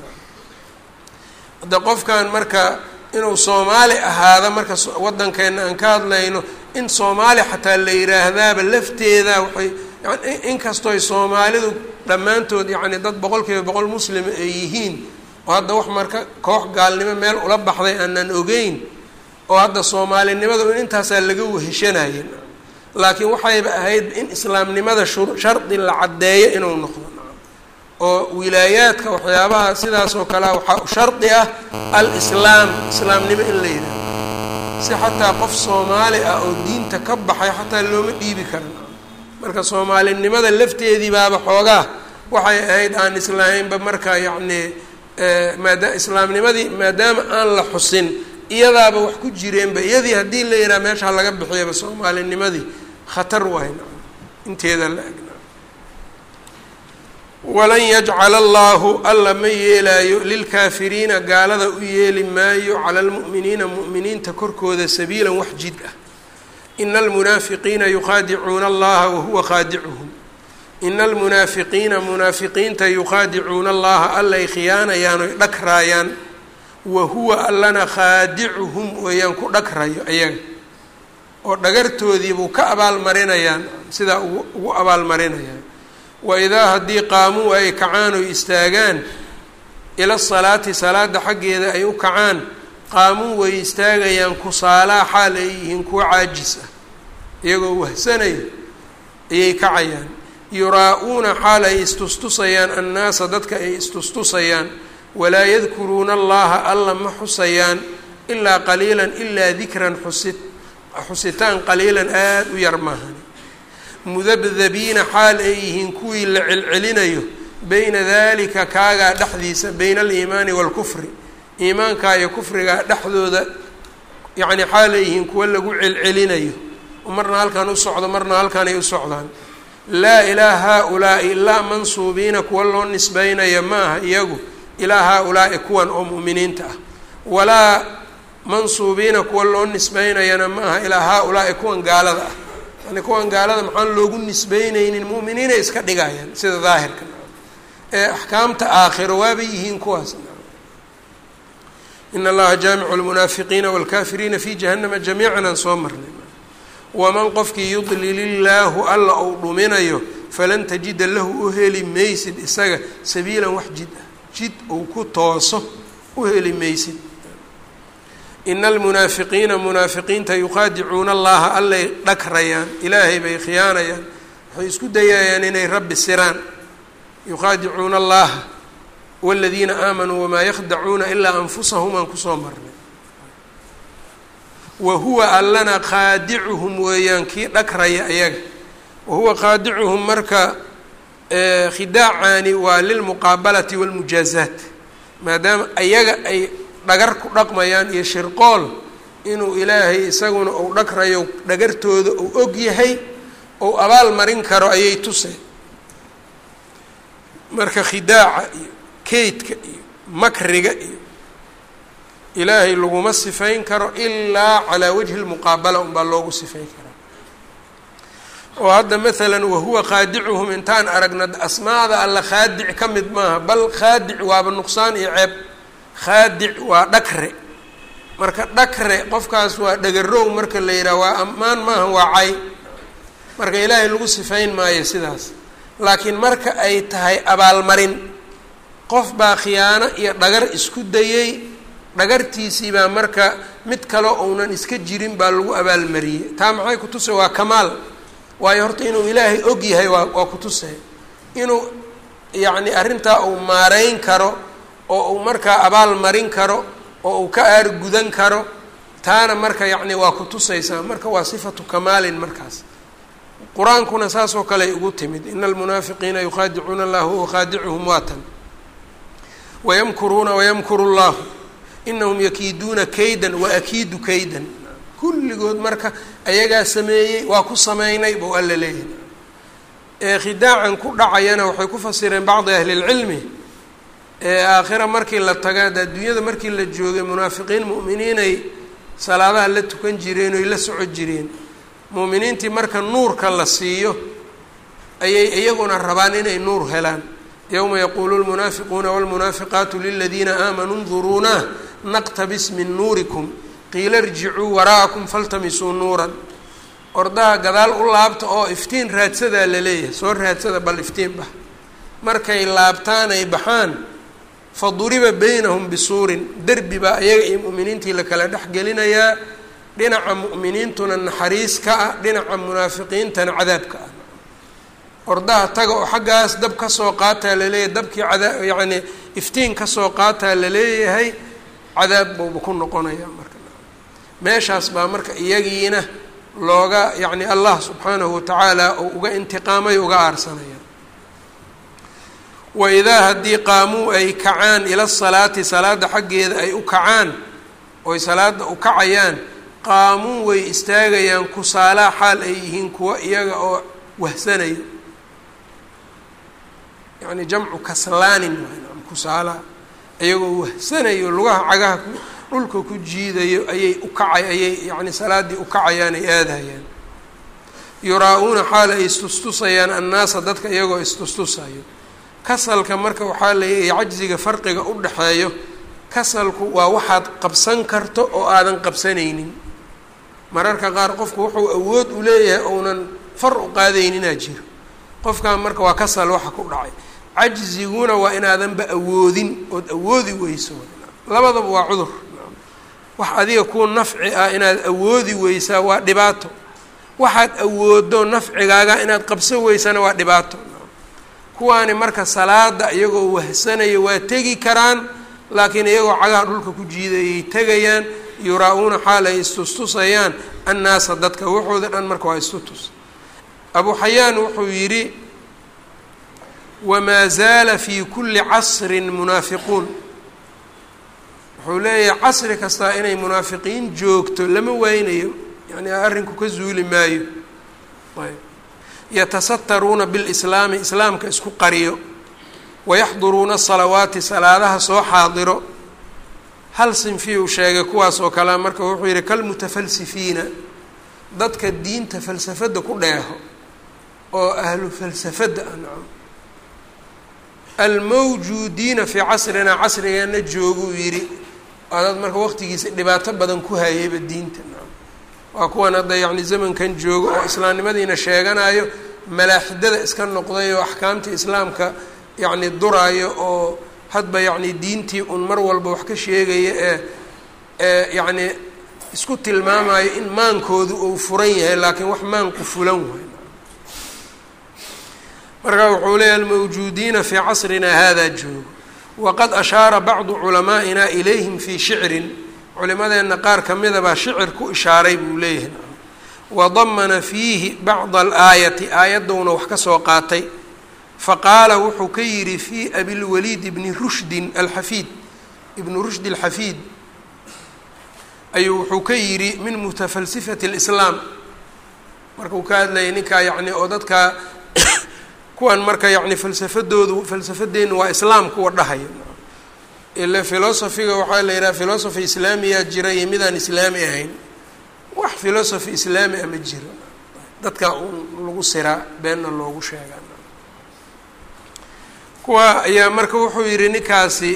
hadda qofkan marka inuu soomaali ahaada marka waddankeena aan ka hadlayno in soomaali xataa la yiraahdaaba lafteeda waxay inkastooy soomaalidu dhammaantood yacni dad boqol kiiba boqol muslima ay yihiin oo hadda wax marka koox gaalnimo meel ula baxday aanan ogeyn oo hadda soomaalinimada in intaasaa laga weheshanaya laakiin waxayba ahayd in islaamnimada shardi la caddeeyo inuu noqdo oo wilaayaadka waxyaabaha sidaas oo kalea waxaa shardi ah al-islaam islaamnimo in la yidhahdo si xataa qof soomaali ah oo diinta ka baxay xataa looma dhiibi karan marka soomaalinimada lafteedii baaba xoogaa waxay ahayd aan islahaynba marka yacnii maada islaamnimadii maadaama aan la xusin iyadaaba wax ku jireenba iyadii haddii la yidhaha meesha laga bixiyaba soomaalinimadii khatar waay inteeda la egna walan yajcala allaahu alla ma yeelaayo lilkaafiriina gaalada u yeeli maayo cala almu'miniina mu'miniinta korkooda sabiilan wax jid ah ina almunaafiqiina yukhaadicuuna allaha wahuwa khaadicuhum ina almunaafiqiina munaafiqiinta yukhaadicuuna allaha allay khiyaanayaan oy dhagraayaan wa huwa allana khaadicuhum weeyaan ku dhagrayo ayaga oo dhagartoodiibuu ka abaalmarinayaan sidaa ugu ugu abaalmarinayaan wa idaa haddii qaamuu ay kacaan oy istaagaan ila salaati salaada xaggeeda ay u kacaan qaamuu way istaagayaan kusaalaa xaal ay yihiin kuwa caajis ah iyagoo wahsanayo ayay kacayaan yuraa-uuna xaal ay istustusayaan annaasa dadka ay istustusayaan walaa yadkuruuna allaha alla ma xusayaan ilaa qaliilan ilaa dikran xusi xusitaan qaliilan aada u yar maahani mudabdabiina xaal ay yihiin kuwii la celcelinayo beyna dalika kaagaa dhexdiisa beyna aliimaani waalkufri iimaankaa iyo kufrigaa dhexdooda yacni xaal ay yihiin kuwa lagu celcelinayo marna halkan u socdo marna halkan ay u socdaan laa ilaa haa-ulaa'i ilaa mansuubiina kuwa loo nisbeynaya ma aha iyagu ilaa haa-ulaa'i kuwan oo mu'miniinta ah walaa mansuubiina kuwa loo nisbeynayana ma aha ilaa haa-ulaa'i kuwan gaalada ah yani kuwan gaalada maxaan loogu nisbeyneynin mu'miniinay iska dhigayaan sida daahirka ee axkaamta aakhiro waabay yihiin kuwaas in allaha jaamicu lmunaafiqiina wاlkafiriina fi jahanama jamiican aan soo marnay waman qofkii yudlil illaahu alla ou dhuminayo falan tajida lahu u heli maysid isaga sabiilan wax jid ah jid uu ku tooso u heli maysid ina almunaafiqiina munaafiqiinta yuqaadicuuna allaha allay dhagrayaan ilaahay bay khiyaanayaan waxay isku dayayaan inay rabbi siraan yuqaadicuuna allaha wاladiina aamanuu wamaa yakdacuuna ilaa anfusahum aan kusoo marnay wa huwa allana qaadicuhum weeyaan kii dhagraya ayaga wa huwa qaadicuhum marka khidaacani waa lilmuqaabalati wاlmujaazaat maadaama ayaga ay dhagar ku dhaqmayaan iyo shirqool inuu ilaahay isaguna uu dhagrayo dhagartooda uu og yahay ou abaal marin karo ayay tuseen marka khidaaca iyo keydka iyo makriga iyo ilaahay laguma sifayn karo ilaa calaa wajhi lmuqaabala unbaa loogu sifayn karaa oo hadda maalan wahuwa qaadicuhum intaan aragna asmaada alla khaadic ka mid maaha bal khaadic waaba nuqsaan iyo ceeb khaadic waa dhakre marka dhakre qofkaas waa dhagarow marka la yidhaha waa ammaan maaha waa cay marka ilaahay lagu sifayn maayo sidaas laakiin marka ay tahay abaalmarin qof baa khiyaano iyo dhagar isku dayey dhagartiisii baa marka mid kale ounan iska jirin baa lagu abaalmariyey taa maxay ku tusay waa kamaal waayo horta inuu ilaahay og yahay waa waa ku tusay inuu yacni arrintaa uu maareyn karo oo uu markaa abaal marin karo oo uu ka aargudan karo taana marka yacni waa ku tusaysaa marka waa sifatu kamaalin markaas qur-aankuna saasoo kale ay ugu timid ina almunaafiqiina yuqaadicuuna allah huwa qaadicuhum waatan wayamkuruuna wayamkuru llahu inahum yakiiduuna kaydan waakiidu kaydan kulligood marka ayagaa sameeyey waa ku sameynay buu alla leeyahay ee khidaacan ku dhacayana waxay ku fasireen bacdi ahli lcilmi ee aakhira markii la taga adduunyada markii la joogay munaafiqiin mu'miniinay salaadaha la tukan jireen oy la soco jireen mu'miniintii marka nuurka la siiyo ayay iyaguna rabaan inay nuur helaan yowma yaquulu lmunaafiquuna wاlmunaafiqaatu liladiina aamanuu nduruunah naqtabis min nuurikum qiila irjicuu waraa'akum faltamisuu nuuran ordaha gadaal u laabta oo iftiin raadsadaa la leeyahay soo raadsada bal iftiin bah markay laabtaan ay baxaan faduriba baynahum bisuurin derbi baa iyaga iyo mu'miniintii la kala dhex gelinayaa dhinaca mu'miniintuna naxariis ka ah dhinaca munaafiqiintana cadaabka ah ordaha taga oo xaggaas dab ka soo qaataa laleeyahay dabkii cadaa yacni iftiin ka soo qaataa laleeyahay cadaab buuba ku noqonayaa marka meeshaas baa marka iyagiina looga yacni allah subxaanahu watacaala uu uga intiqaamay uga aarsanaya waidaa haddii qaamuu ay kacaan ila salaati salaada xaggeeda ay u kacaan oy salaada u kacayaan qaamuu way istaagayaan kusaalaa xaal ay yihiin kuwa iyaga oo wahsanayo yacni jamcu kaslaanin waay kusaalaa iyagoo wahsanayo lugaha cagaha ku dhulka ku jiidayo ayay u kacay ayay yacni salaaddii u kacayaan ay aadayaan yuraa-uuna xaal ay istustusayaan annaasa dadka iyagoo istustusayo kasalka marka waxaa leeyahay cajziga farqiga u dhexeeyo kasalku waa waxaad qabsan karto oo aadan qabsanaynin mararka qaar qofku wuxuu awood u leeyahay ounan far u qaadayninaa jiro qofkan marka waa kasal waxa ku dhacay cajziguna waa inaadanba awoodin ood awoodi weyso labadaba waa cudur wax adiga kuu nafci ah inaad awoodi weysaa waa dhibaato waxaad awoodo nafcigaaga inaad qabsan weysana waa dhibaato kuwaani marka salaada iyagoo wahsanaya waa tegi karaan laakiin iyagoo cagaha dhulka ku jiidayay tegayaan yuraa-uuna xaal ay istustusayaan annaasa dadka waxooda dhan marka waa istutus abu xayaan wuxuu yidhi wamaa zaala fii kulli casrin munaafiquun wuxuu leeyahay casri kastaa inay munaafiqiin joogto lama waynayo yani arrinku ka zuuli maayo ayb yatasataruuna bilislaami islaamka isku qariyo wayaxduruuna asalawaati salaadaha soo xaadiro hal sinfi uu sheegay kuwaas oo kalea marka wuxuu yihi kalmutafalsifiina dadka diinta falsafadda ku dheeho oo ahlu falsafadda ah nacam almawjuudiina fii casrinaa casrigeena jooguu yidhi waa dad marka waqtigiisa dhibaato badan ku hayayba diinta nacam waa kuwan hadda yacni zamankan joogo oo islaamnimadiina sheeganayo malaaxidada iska noqday oo axkaamtii islaamka yacni duraayo oo hadba yacni diintii un mar walba wax ka sheegaya ee ee yacni isku tilmaamayo in maankoodu uu furan yahay laakiin wax maanku fulan waay marka wuxuu leeyahy almawjuudiina fii casrina hada joogo waqad ashaara bacdu culamaa'ina ilayhim fii shicrin culimadeenna qaar ka mida baa shicir ku ishaaray buu leeyahay wadamana fiihi bacda alaayati aayaddowna wax ka soo qaatay faqaala wuxuu ka yidhi fii abilwaliid ibni rushdin alxafiid ibni rushdi alxafiid ayuu wuxuu ka yidhi min mutafalsifati اlislaam markuu ka hadlayay ninkaa yacni oo dadka kuwan marka yacni falsafadoodu falsafadeenna waa islaam kuwa dhahaya ile filosofiga waxaa la yidhaha philosophy islaamiyaa jira iyo midaan islaami ahayn wax philosophy islaami a ma jiro dadka un lagu siraa beenna loogu sheegaa kuwa ayaa marka wuxuu yidhi ninkaasi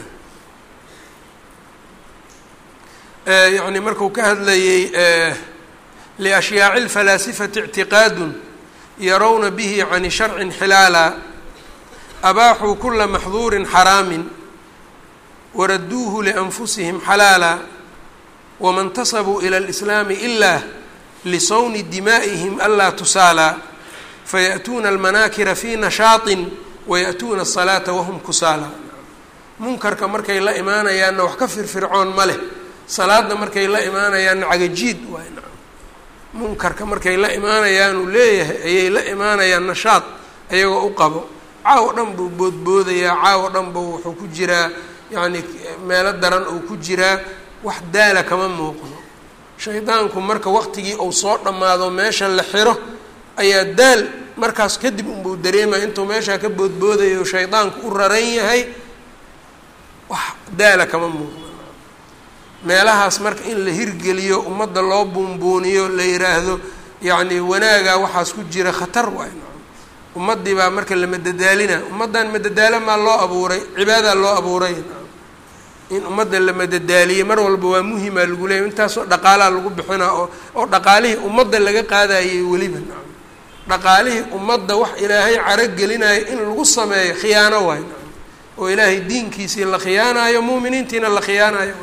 yani markuu ka hadlayey liashyaaci اlfalaasifati اctiqaadun yarawna bihi can sharcin xilaala abaaxuu kula maxduurin xaraamin waraduuhu lianfusihim xalaala wama اntasabuu ilى اlislaami ila lisawni dimaa'ihim anlaa tusaalaa fayaأtuuna almanaakira fi nashaaطin wayaأtuuna الsalaata wahum kusaala munkarka markay la imaanayaanna wax ka firfircoon ma leh salaada markay la imaanayaanna cagajiid waay munkarka markay la imaanayaanuu leeyahay ayay la imaanayaan nashaad ayagoo u qabo caawo dhan buu boodboodayaa caawo dhan buu wuxuu ku jiraa yacni meelo daran uu ku jiraa wax daala kama muuqdo shaydaanku marka waqtigii uu soo dhammaado meesha la xiro ayaa daal markaas kadib unbuu dareemaya intuu meeshaa ka boodboodayo shaydaanku u raran yahay wax daala kama muuqdo meelahaas marka in la hirgeliyo ummadda loo buunbuuniyo la yiraahdo yacni wanaagaa waxaas ku jira khatar waay ummaddii baa marka la madadaalina ummaddan madadaalo maa loo abuuray cibaadaa loo abuuray in ummadda la madadaaliye mar walba waa muhimaa lagu leeyay intaasoo dhaqaalaa lagu bixinaa oo oo dhaqaalihii ummadda laga qaadayay weliba dhaqaalihii ummadda wax ilaahay caro gelinayo in lagu sameeyo khiyaano waay oo ilaahay diinkiisii la khiyaanayo muuminiintiina la khiyaanayo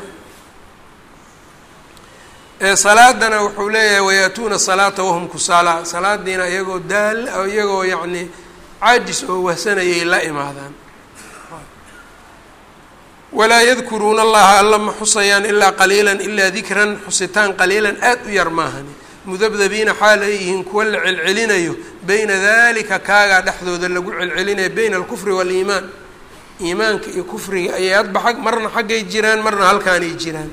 salaadana wuxuu leeyahay wayaatuuna salaata wahum kusaala salaadiina iyagoo daal iyagoo yacni caajis oo wahsanayay la imaadaan walaa yadkuruuna allaha alla ma xusayaan ilaa qaliilan ilaa dikran xusitaan qaliilan aad u yar maahani mudabdabiina xaal ay yihiin kuwa la celcelinayo beyna dalika kaagaa dhexdooda lagu celcelinayo beyna alkufri waaliimaan iimaanka iyo kufriga ayay adba ag marna xaggay jiraan marna halkaanay jiraan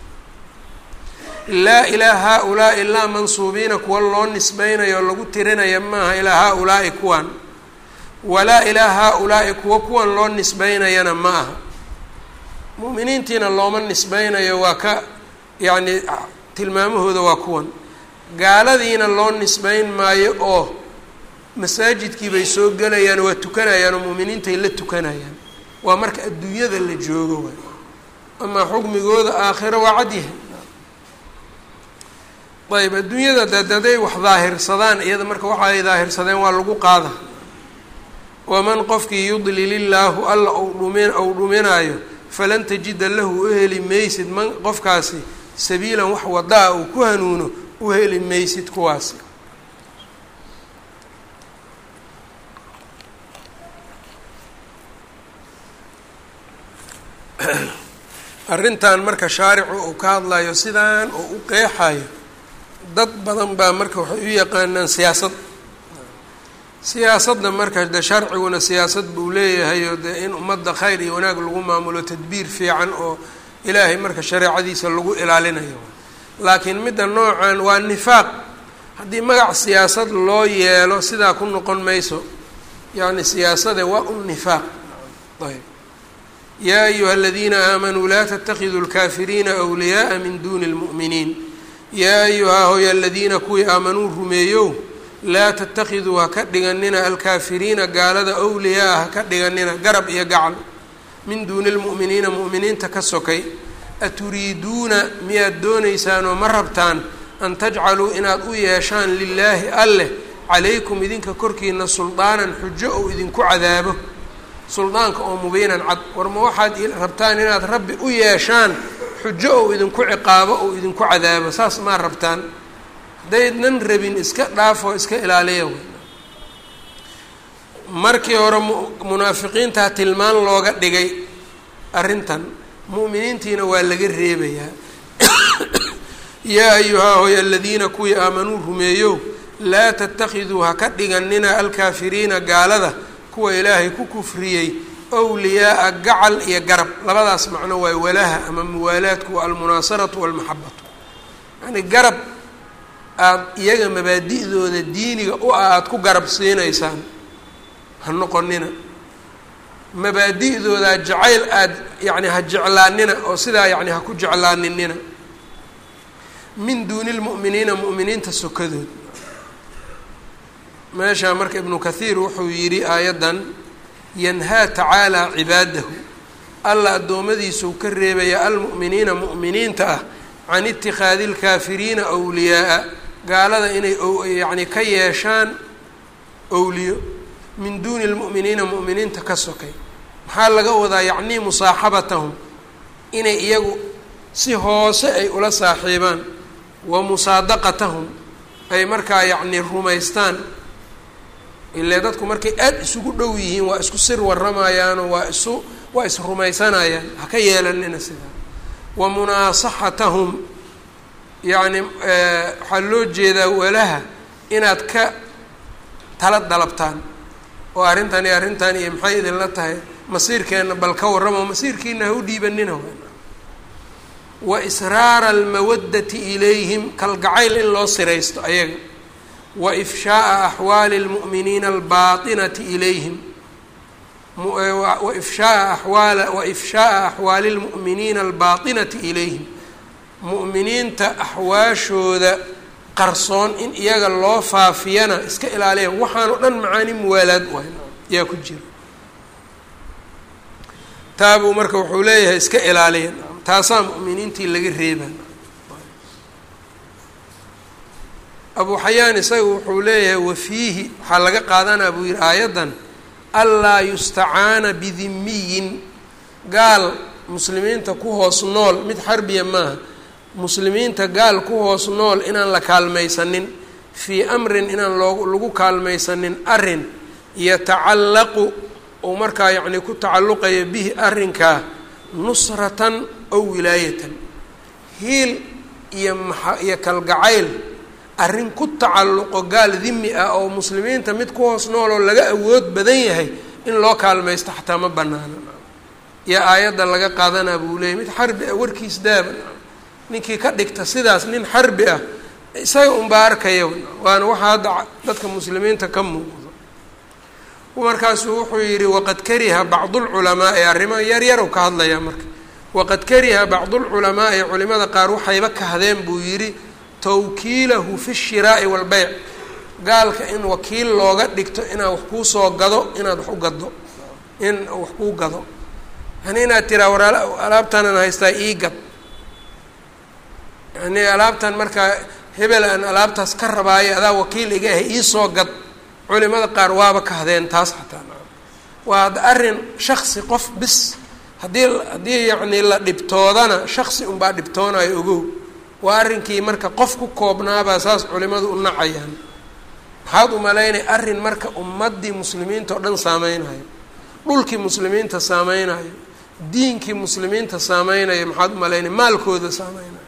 laa ilaa haa-ulaa'i ilaa mansuubiina kuwa loo nisbeynayo o lagu tirinaya maaha ilaa haa-ulaa'i kuwan walaa ilaa haa-ulaa'i kuwa kuwan loo nisbeynayana ma aha mu'miniintiina looma nisbeynayo waa ka yacni tilmaamahooda waa kuwan gaaladiina loo nisbeyn maayo oo masaajidkii bay soo gelayaan waa tukanayaan oo mu'miniintay la tukanayaan waa marka adduunyada la joogo waay amaa xukmigooda aakhiro waa cadyahay ayb adduunyada dad haday wax daahirsadaan iyada marka waxa ay daahirsadeen waa lagu qaada waman qofkii yudlil illaahu alla ou dhumin ou dhuminaayo falan tajida lahu u heli maysid man qofkaasi sabiilan wax wadaa uu ku hanuuno u heli maysid kuwaasi arrintan marka shaaricu uu ka hadlayo sidaan oo u qeexayo dad badan baa marka waxay u yaqaanaan siyaasad siyaasadda marka de sharciguna siyaasad buu leeyahay oo dee in ummadda khayr iyo wanaag lagu maamulo tadbiir fiican oo ilaahay marka shareecadiisa lagu ilaalinayo laakiin midda noocan waa nifaaq haddii magac siyaasad loo yeelo sidaa ku noqon mayso yacni siyaasade waa un nifaaq ayb yaa ayuha aladiina aamanuu laa tatakiduu lkaafiriina wliyaaa min duuni lmu'miniin yaa ayuhaa hoy aladiina kuwii aamanuu rumeeyow laa tatakiduu ha ka dhiganina alkaafiriina gaalada wliyaa ha ka dhiganina garab iyo gacal min duuni lmu'miniina mu'miniinta ka sokay aturiiduuna miyaad doonaysaanoo ma rabtaan an tajcaluu inaad u yeeshaan lilaahi alleh calaykum idinka korkiina suldaanan xujo ou idinku cadaabo suldaanka oo mubiinan cad war ma waxaad rabtaan inaad rabbi u yeeshaan xujo ou idinku ciqaabo ou idinku cadaabo saas maa rabtaan haddaydnan rabin iska dhaafoo iska ilaaliya markii hore munaafiqiintaa tilmaan looga dhigay arrintan mu'miniintiina waa laga reebayaa yaa ayuhaa hoy aladiina kuwii aamanuu rumeeyo laa tatakiduu ha ka dhiganina alkaafiriina gaalada kuwa ilaahay ku kufriyey wliyaaa gacal iyo garab labadaas macno waa walaha ama muwaalaadku waa almunaasaratu walmaxabatu yani garab aada iyaga mabaadi'dooda diiniga u ah aada ku garab siinaysaan ha noqonina mabaadi'dooda jacayl aada yani ha jeclaanina oo sidaa yani ha ku jeclaaninina min duuni lmu'miniina mu'miniinta sokadood meeshaa marka ibnu kathiir wuxuu yidhi aayaddan yanhaa tacaalaa cibaadahu alla addoommadiisuu ka reebaya almu'miniina mu'miniinta ah can itikhaadi lkaafiriina wliyaaa gaalada inay yacni ka yeeshaan owliyo min duuni lmu'miniina mu'miniinta ka sokay maxaa laga wadaa yacnii musaaxabatahum inay iyagu si hoose ay ula saaxiibaan wa musaadaqatahum ay markaa yacni rumaystaan ile dadku markay aada isugu dhow yihiin waa isku sir waramayaanoo waa isu waa isrumaysanayaan ha ka yeelanina sidaa wa munaasaxatahum yacni waxaa loo jeedaa walaha inaad ka tala dalabtaan oo arrintani arrintan iyo maxay idinla tahay masiirkeenna bal ka warramo masiirkiina ha u dhiibanina wa israara almawaddati ilayhim kalgacayl in loo siraysto ayaga wa ifshaaa axwaali lmu'miniina albaatinati ilayhim wa ifshaaa axwaala wa ifshaaa axwaali lmu'miniina albaatinati ilayhim mu'miniinta axwaashooda qarsoon in iyaga loo faafiyana iska ilaaliya waxaan o dhan macaani muwaalaad waay yaa ku jira taabuu marka wuxuu leeyahay iska ilaaliya taasaa mu'miniintii laga reebaa abu xayaan isaga wuxuu leeyahay wafiihi waxaa laga qaadanaa buu yihi aayaddan anlaa yustacaana bidimiyin gaal muslimiinta ku hoos nool mid xarbiya maaha muslimiinta gaal ku hoos nool inaan la kaalmaysanin fii amrin inaan loo lagu kaalmaysanin arrin yatacallaqu uu markaa yacni ku tacalluqaya bihi arrinkaa nusratan ow wilaayatan hiil iyo maa iyo kalgacayl arrin ku tacalluqo gaal dimi ah oo muslimiinta mid ku hoos nool oo laga awood badan yahay in loo kaalmaysto xataa ma banaana iyo aayadda laga qaadanaa buu leeyay mid xarbi ah warkiis daaba ninkii ka dhigta sidaas nin xarbi ah isaga unbaa arkaya waana waxaa hadda dadka muslimiinta ka muuqdo markaasuu wuxuu yidhi waqad kariha bacdulculamaai arrimo yaryarow ka hadlayaa marka waqad kariha bacdulculamaai culimada qaar waxayba kahdeen buu yidhi tawkiilahu fi shiraa'i walbeyc gaalka in wakiil looga dhigto inaad wax kuu soo gado inaad wax u gado in wax kuu gado yani inaad tiraa war alaabtanan haystaa ii gad yani alaabtan markaa hebel aan alaabtaas ka rabaayo adaa wakiil iga ahay iisoo gad culimada qaar waaba kahdeen taas xataa waa arrin shaksi qof bis haddii haddii yacni la dhibtoodana shaksi unbaa dhibtoonayo ogow waa arrinkii marka qof ku koobnaabaa saas culimadu u nacayaan maxaad umalaynay arrin marka ummaddii muslimiinta oo dhan saameynayo dhulkii muslimiinta saameynayo diinkii muslimiinta saameynayo maxaad umalaynay maalkooda saameynayo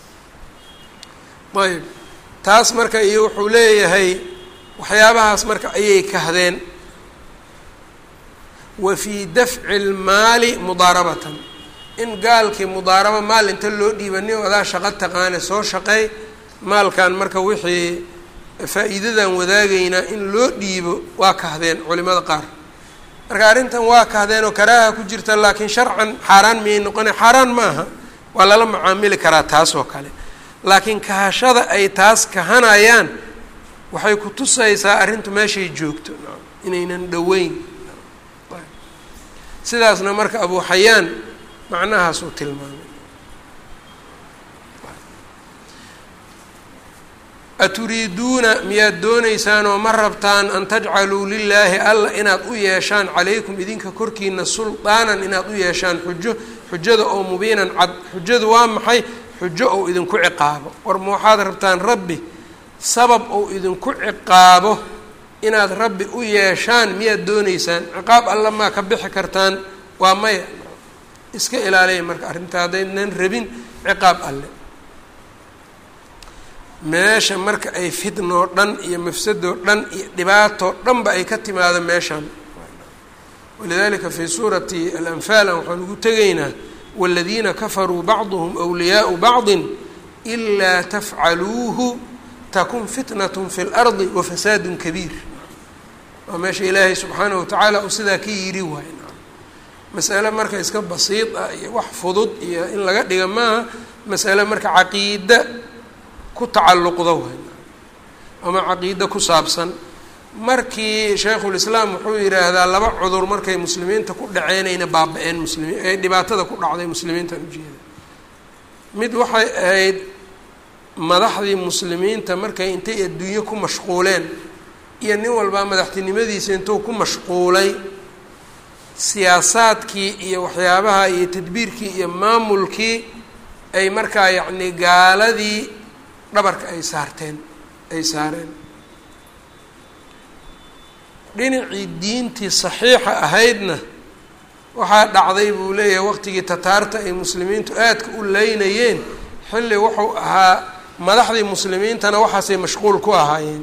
ayb taas marka iyo wuxuu leeyahay waxyaabahaas marka ayay kahdeen wa fii dafci lmaali mudaarabatan in gaalkii mudaarabo maal inta loo dhiibani o adaa shaqo taqaane soo shaqeey maalkan marka wixii faa-iidadan wadaagaynaa in loo dhiibo waa kahdeen culimada qaar marka arrintan waa kahdeen oo karaaha ku jirta laakiin sharcan xaaraan miyay noqona xaaraan ma aha waa lala macaamili karaa taas oo kale laakiin kahashada ay taas kahanayaan waxay ku tusaysaa arrintu meeshay joogto inaynan dhoweyn sidaasna marka abu xayaan macnahaas uu tilmaamay aturiiduuna miyaad doonaysaan oo ma rabtaan an tajcaluu lilaahi alla inaad u yeeshaan calaykum idinka korkiina suldaanan inaad u yeeshaan xujo xujada oo mubiinan cad xujadu waa maxay xujo ou idinku ciqaabo war ma waxaad rabtaan rabbi sabab ou idinku ciqaabo inaad rabbi u yeeshaan miyaad doonaysaan ciqaab alla maa ka bixi kartaan waa maya iska ilaaliya marka arrinta haddaynan rabin ciqaab alle meesha marka ay fitnoo dhan iyo mafsadoo dhan iyo dhibaatoo dhanba ay ka timaado meeshan walidalika fii suurati alanfaal waxaan ugu tegaynaa wاladiina kafaruu bacduhm wliyaau bacdi ilaa tafcaluuhu takun fitnat fi اlardi wafasaadu kabiir waa meesha ilaahay subxaanaه watacaala uu sidaa ka yiri waay masale marka iska basiid ah iyo wax fudud iyo in laga dhiga maaha masale marka caqiida ku tacalluqda waay ama caqiida ku saabsan markii shaykhulislaam wuxuu yidhaahdaa laba cudur markay muslimiinta ku dhaceenayna baaba-een muslimiin ee dhibaatada ku dhacday muslimiintan ujeeda mid waxay ahayd madaxdii muslimiinta markay intay adduunyo ku mashquuleen iyo nin walbaa madaxtinimadiisa intuu ku mashquulay siyaasaadkii iyo waxyaabaha iyo tadbiirkii iyo maamulkii ay markaa yacni gaaladii dhabarka ay saarteen ay saareen dhinacii diintii saxiixa ahaydna waxaa dhacday buu leeyahay waqtigii tataarta ay muslimiintu aadka u leynayeen xilli wuxuu ahaa madaxdii muslimiintana waxaasay mashquul ku ahaayeen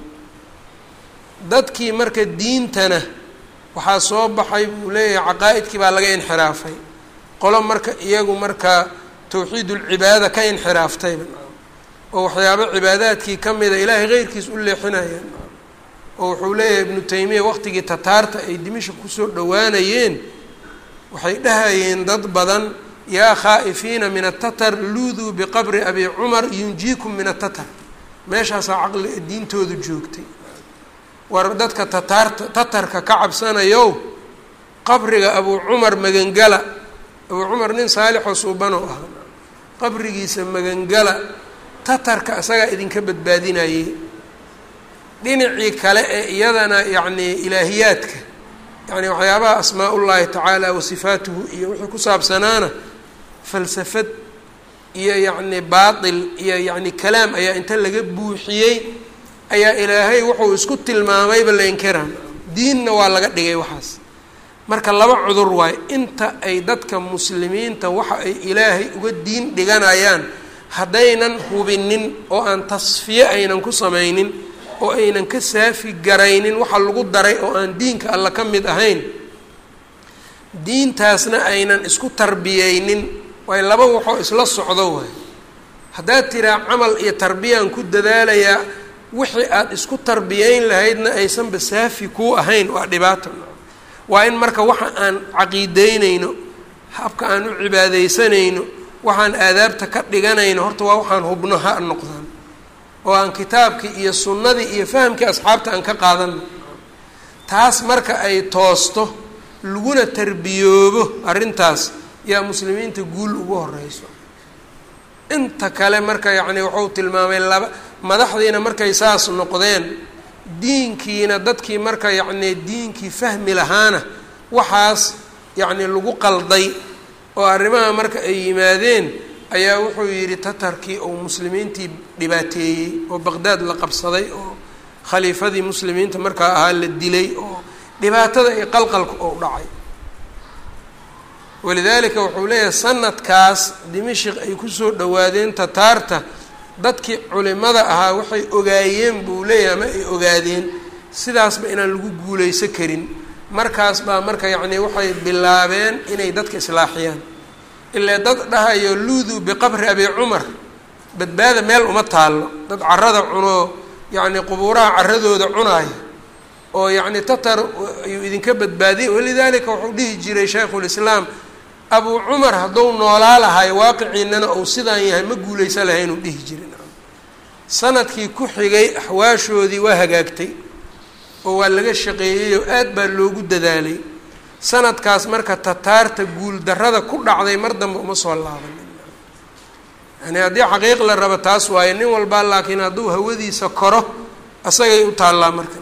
dadkii marka diintana waxaa soo baxay buu leeyahay caqaa-idkii baa laga inxiraafay qolo marka iyagu marka tawxiidulcibaada ka inxiraaftayba oo waxyaabo cibaadaadkii ka mida ilaahay keyrkiis u leexinayaan oo wuxuu leeyahay ibnu taymiya waqtigii tataarta ay dimisha kusoo dhowaanayeen waxay dhahayeen dad badan yaa khaa'ifiina min atatar luuduu biqabri abi cumar yunjiikum min atatar meeshaasaa caqli diintoodu joogtay war dadka tataarta tatarka ka cabsanayow qabriga abuu cumar magangala abuu cumar nin saalixoo suubanoo ahaa qabrigiisa magangala tatarka isagaa idinka badbaadinayey dhinacii kale ee iyadana yacni ilaahiyaadka yacni waxyaabaha asmaa ullaahi tacaala wa sifaatuhu iyo wixii ku saabsanaana falsafad iyo yacni baatil iyo yacni kalaam ayaa inta laga buuxiyey ayaa ilaahay wuxuu isku tilmaamayba la inkiraan diinna waa laga dhigay waxaas marka laba cudur waayo inta ay dadka muslimiinta waxa ay ilaahay uga diin dhiganayaan haddaynan hubinin oo aan tasfiye aynan ku samaynin oo aynan ka saafi garaynin waxa lagu daray oo aan diinka alla ka mid ahayn diintaasna aynan isku tarbiyeynin waay laba waxoo isla socdo waay haddaad tiraa camal iyo tarbiyaan ku dadaalayaa wixii aada isku tarbiyeyn lahaydna aysanba saafi kuu ahayn waa dhibaato waa in marka waxa aan caqiideynayno habka aan u cibaadeysanayno waxaan aadaabta ka dhiganayno horta waa waxaan hubno ha noqdaan oo aan kitaabkii iyo sunnadii iyo fahamkii asxaabta aan ka qaadano taas marka ay toosto laguna tarbiyoobo arrintaas yaa muslimiinta guul ugu horeyso inta kale marka yacni wuxuu tilmaamay laba madaxdiina markay saas noqdeen diinkiina dadkii marka yacni diinkii fahmi lahaana waxaas yacni lagu qalday oo arrimaha marka ay yimaadeen ayaa wuxuu yidhi tatarkii oo muslimiintii dhibaateeyey oo baqdaad la qabsaday oo khaliifadii muslimiinta markaa ahaa la dilay oo dhibaatada iyo qalqalka oo dhacay walidaalika wuxuu leeyahay sanadkaas dimashik ay kusoo dhowaadeen tataarta dadkii culimada ahaa waxay ogaayeen buu leeyahay ama ay ogaadeen sidaasba inaan lagu guuleysan karin markaas baa marka yacni waxay bilaabeen inay dadka islaaxiyaan ilaa dad dhahayo luuduu biqabri abi cumar badbaada meel uma taallo dad carada cunoo yacni qubuuraha caradooda cunaaya oo yacni tatar ayuu idinka badbaadiyay walidaalika wuxuu dhihi jiray shaykhulislaam abuu cumar hadduu noolaa lahay waaqiciinana uu sidaan yahay ma guulaysa lahay inuu dhihi jirin sanadkii ku xigay axwaashoodii waa hagaagtay oo waa laga shaqeeyey oo aad baa loogu dadaalay sanadkaas marka tataarta guuldarrada ku dhacday mar dambe uma soo laabanin yani haddii xaqiiq la rabo taas waaye nin walbaa laakiin hadduu hawadiisa koro asagay u taallaa marka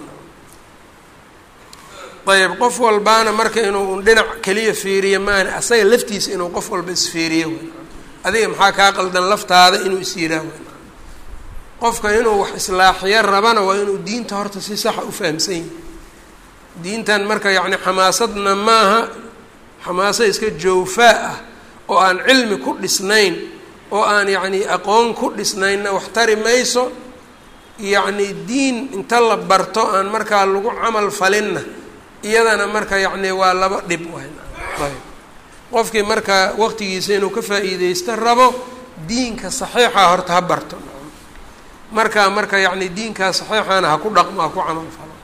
ayb qof walbaana marka inuu dhinac keliya fiiriyo maana asaga laftiisa inuu qof walba isfiiriyo adiga maxaa kaa qaldan laftaada inuu is yiraa qofka inuu wax islaaxiyo rabana waa inuu diinta horta si saxa u fahamsan yahay diintan marka yacni xamaasadna maaha xamaaso iska joofaa ah oo aan cilmi ku dhisnayn oo aan yacni aqoon ku dhisnaynna wax tari mayso yacni diin inta la barto aan markaa lagu camal falinna iyadana marka yacni waa laba dhib ayb qofkii marka waqtigiisa inuu ka faa'iideysto rabo diinka saxiixa horta ha barto markaa marka yacni diinkaa saxiixana ha ku dhaqmo ha ku camal falo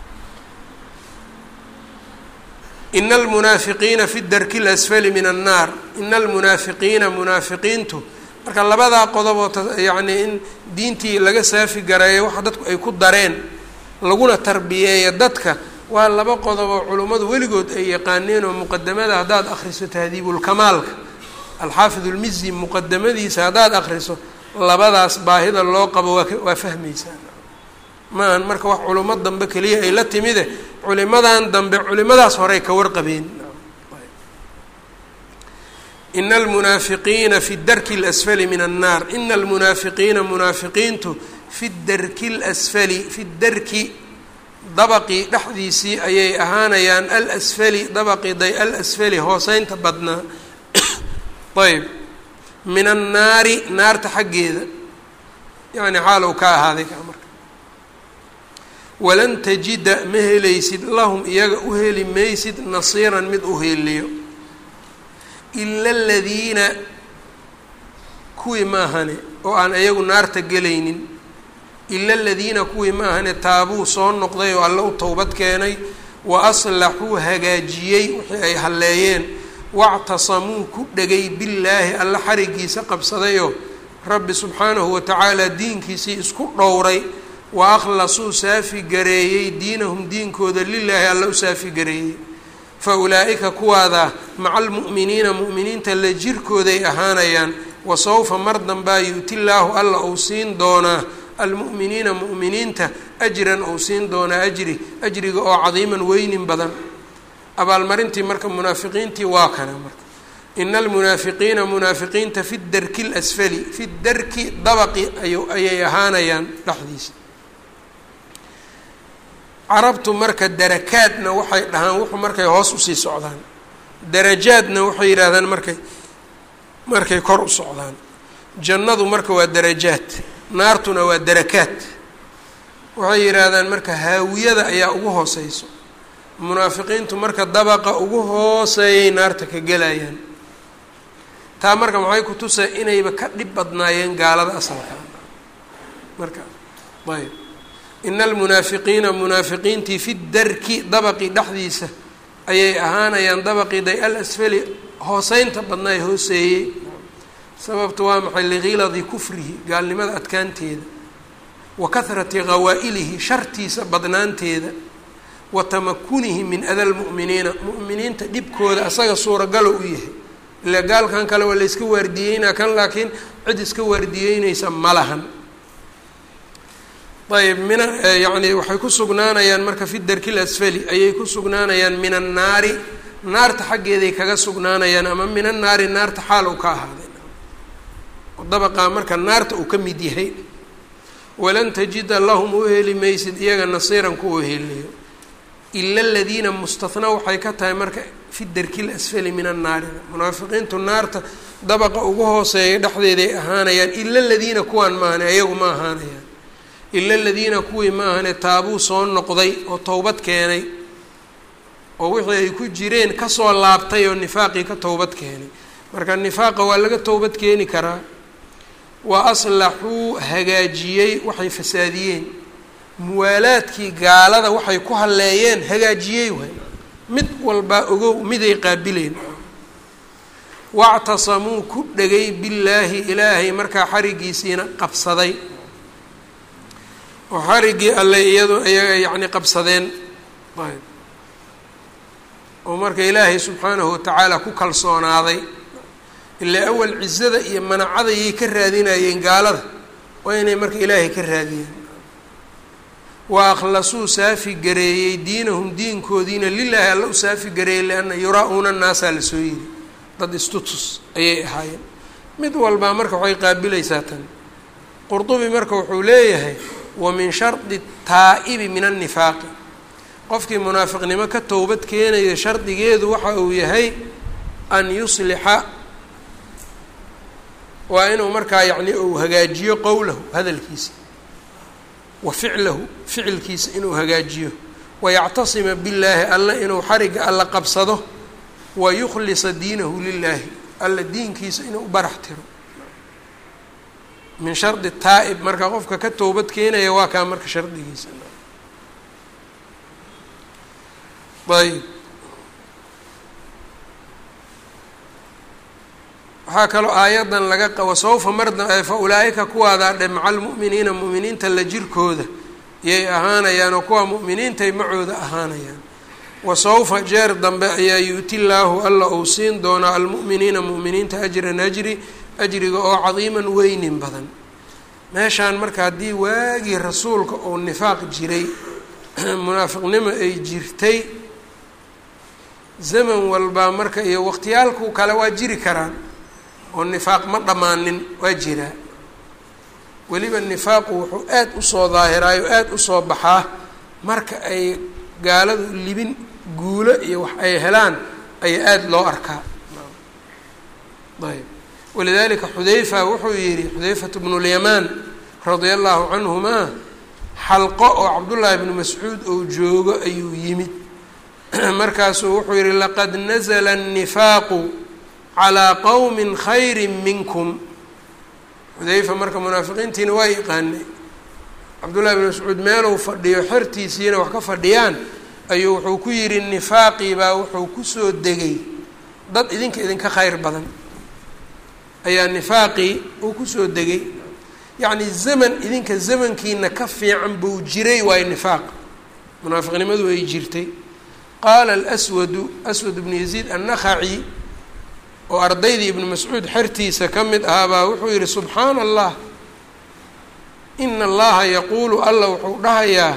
ina almunaafiqiina fi darki lasfali min annaar ina almunaafiqiina munaafiqiintu marka labadaa qodoboo yacni in diintii laga saafi gareeyo waxa dadku ay ku dareen laguna tarbiyeeya dadka waa laba qodoboo culummadu weligood ay yaqaaneen oo muqadamada haddaad akhriso tahdiibulkamaalka alxaafid ulmizi muqadamadiisa haddaad akhriso labadaas baahida loo qabo waa waa fahmaysaa maahan marka wax culimo dambe keliya ay la timide culimadan dambe culimadaas horey ka warqabeen ina almunaafiqiina fi darki اlasfali min annaar ina almunaafiqiina munaafiqiintu fi darki اlasfali fi darki dabaqii dhexdiisii ayay ahaanayaan alasfali dabaqii day alasfali hooseynta badnaa ayb min annaari naarta xaggeeda yacni xaalow ka ahaaday ka marka walan tajida ma helaysid lahum iyaga u heli maysid nasiiran mid u heliyo ila aladiina kuwii ma ahane oo aan iyagu naarta gelaynin ila aladiina kuwii ma ahane taabuu soo noqday oo alle u towbad keenay wa aslaxuu hagaajiyey wixii ay halleeyeen wactasamuu ku dhegay billaahi alla xarigiisa qabsadayoo rabbi subxaanahu watacaala diinkiisii isku dhowray wa akhlasuu saafi gareeyey diinahum diinkooda lilaahi alla u saafi gareeyey fa ulaa'ika kuwaadaa maca almu'miniina mu'miniinta la jirkooday ahaanayaan wa sawfa mar dambaa yu'ti llaahu alla uu siin doonaa almu'miniina mu'miniinta ajran uu siin doonaa ajri ajriga oo cadiiman weynin badan abaalmarintii marka munaafiqiintii waa kana marka ina almunaafiqiina munaafiqiinta fi darki اlasfali fi darki dabaqi ay ayay ahaanayaan dhexdiisa carabtu marka darakaadna waxay dhahaan wuxuu markay hoos usii socdaan darajaadna waxay yidhaahdaan markay markay kor u socdaan jannadu marka waa darajaad naartuna waa darakaad waxay yidhaahdaan marka haawiyada ayaa ugu hooseyso munaafiqiintu marka dabaqa ugu hooseeyay naarta ka gelayaan taa marka maxay ku tusay inayba ka dhib badnaayeen gaalada asalka marka ayb ina almunaafiqiina munaafiqiintii fi darki dabaqi dhexdiisa ayay ahaanayaan dabaqii day al asfali hooseynta badnaay hooseeyey sababta waa maxay ligiladi kufrihi gaalnimada adkaanteeda wa kahrati qawaa'ilihi shartiisa badnaanteeda wa tamakunihi min ada lmu'miniina mu'miniinta dhibkooda asaga suuragalo u yahay ilaa gaalkan kale waa layska waardiyeynaa kan laakiin cid iska waardiyeynaysa ma lahan ayb mina yacni waxay ku sugnaanayaan marka fi darki lasfali ayay ku sugnaanayaan min annaari naarta xaggeeday kaga sugnaanayaan ama min annaari naarta xaal uu ka ahaaday dabaqaa marka naarta uu ka mid yahay walan tajida lahum u heli maysid iyaga nasiiran kuwa heliyo ila aladiina mustathnaa waxay ka tahay marka fi darki lasfali min annaari munaafiqiintu naarta dabaqa ugu hooseeya dhexdeeday ahaanayaan ila aladiina kuwaan maahane ayagu ma ahaanayaan ila aladiina kuwii ma ahane taabuu soo noqday oo towbad keenay oo wixii ay ku jireen kasoo laabtay oo nifaaqii ka towbad keenay marka nifaaqa waa laga towbad keeni karaa wa aslaxuu hagaajiyey waxay fasaadiyeen muwaalaadkii gaalada waxay ku halleeyeen hagaajiyey waay mid walbaa ogow miday qaabileen wactasamuu ku dhegay billaahi ilaahay markaa xarigiisiina qabsaday oo xariggii alle iyado iyaga yacni qabsadeen ayb oo marka ilaahay subxaanahu watacaala ku kalsoonaaday ilaa awal cizada iyo manacadayay ka raadinayeen gaalada waa inay marka ilaahay ka raadiyeen wa akhlasuu saafi gareeyey diinahum diinkoodiina lilaahi alla u saafi gareeyey lianna yuraa-uuna naasaa lasoo yiri dad istutus ayay ahaayeen mid walbaa marka waxay qaabilaysaa tan qurdubi marka wuxuu leeyahay wa min shardi taa'ibi min annifaaqi qofkii munaafiqnimo ka towbad keenaya shardigeedu waxa uu yahay an yuslixa waa inuu markaa yacni uu hagaajiyo qowlahu hadalkiisa wa ficlahu ficilkiisa inuu hagaajiyo wayactasima billaahi alla inuu xarigga alla qabsado wa yukhlisa diinahu lilaahi alla diinkiisa inuu u barax tiro min shardi taa'ib marka qofka ka towbad keenaya waa kaa marka shardigiisa ayb waxaa kaloo aayadan laga qabo sawfa marda fa ulaa-ika kuwaadaa dhe maca almu'miniina mu'miniinta la jirkooda yay ahaanayaan oo kuwa mu'miniintay macooda ahaanayaan wa sawfa jeer dambe ayaa yu'ti llaahu alla uu siin doonaa almu'miniina mu'miniinta ajran ajri ajriga oo cadiiman weynin badan meeshaan marka haddii waagii rasuulka uu nifaaq jiray munaafiqnimo ay jirtay zaman walbaa marka iyo waqtiyaalku kale waa jiri karaan oo nifaaq ma dhammaanin waa jiraa weliba nifaaqu wuxuu aad usoo daahiraayo aada usoo baxaa marka ay gaaladu libin guulo iyo wax ay helaan ayaa aada loo arkaa ayb walidalika xudayfa wuxuu yihi xudayfatu bnu lyamaan radia allahu canhumaa xalqo oo cabdullaahi bnu mascuud ou joogo ayuu yimid markaasuu wuxuu yihi laqad nazla الnifaaqu calىa qowmi khayri minkum xudayfa marka munaafiqiintiina waa yaqaanay cabdullahi bn mascuud meeluu fadhiyo xertiisiina wax ka fadhiyaan ayuu wuxuu ku yihi nifaaqii baa wuxuu kusoo degay dad idinka idinka khayr badan ayaa nifaaqii uu kusoo degay yacni zaman idinka zamankiina ka fiican buu jiray waayo nifaaq munaafiqnimadu ay jirtay qaala alswadu aswad bnu yaziid annakhaci oo ardaydii ibnu mascuud xertiisa ka mid ahaabaa wuxuu yihi subxaana allah ina allaha yaquulu alla wuxuu dhahayaa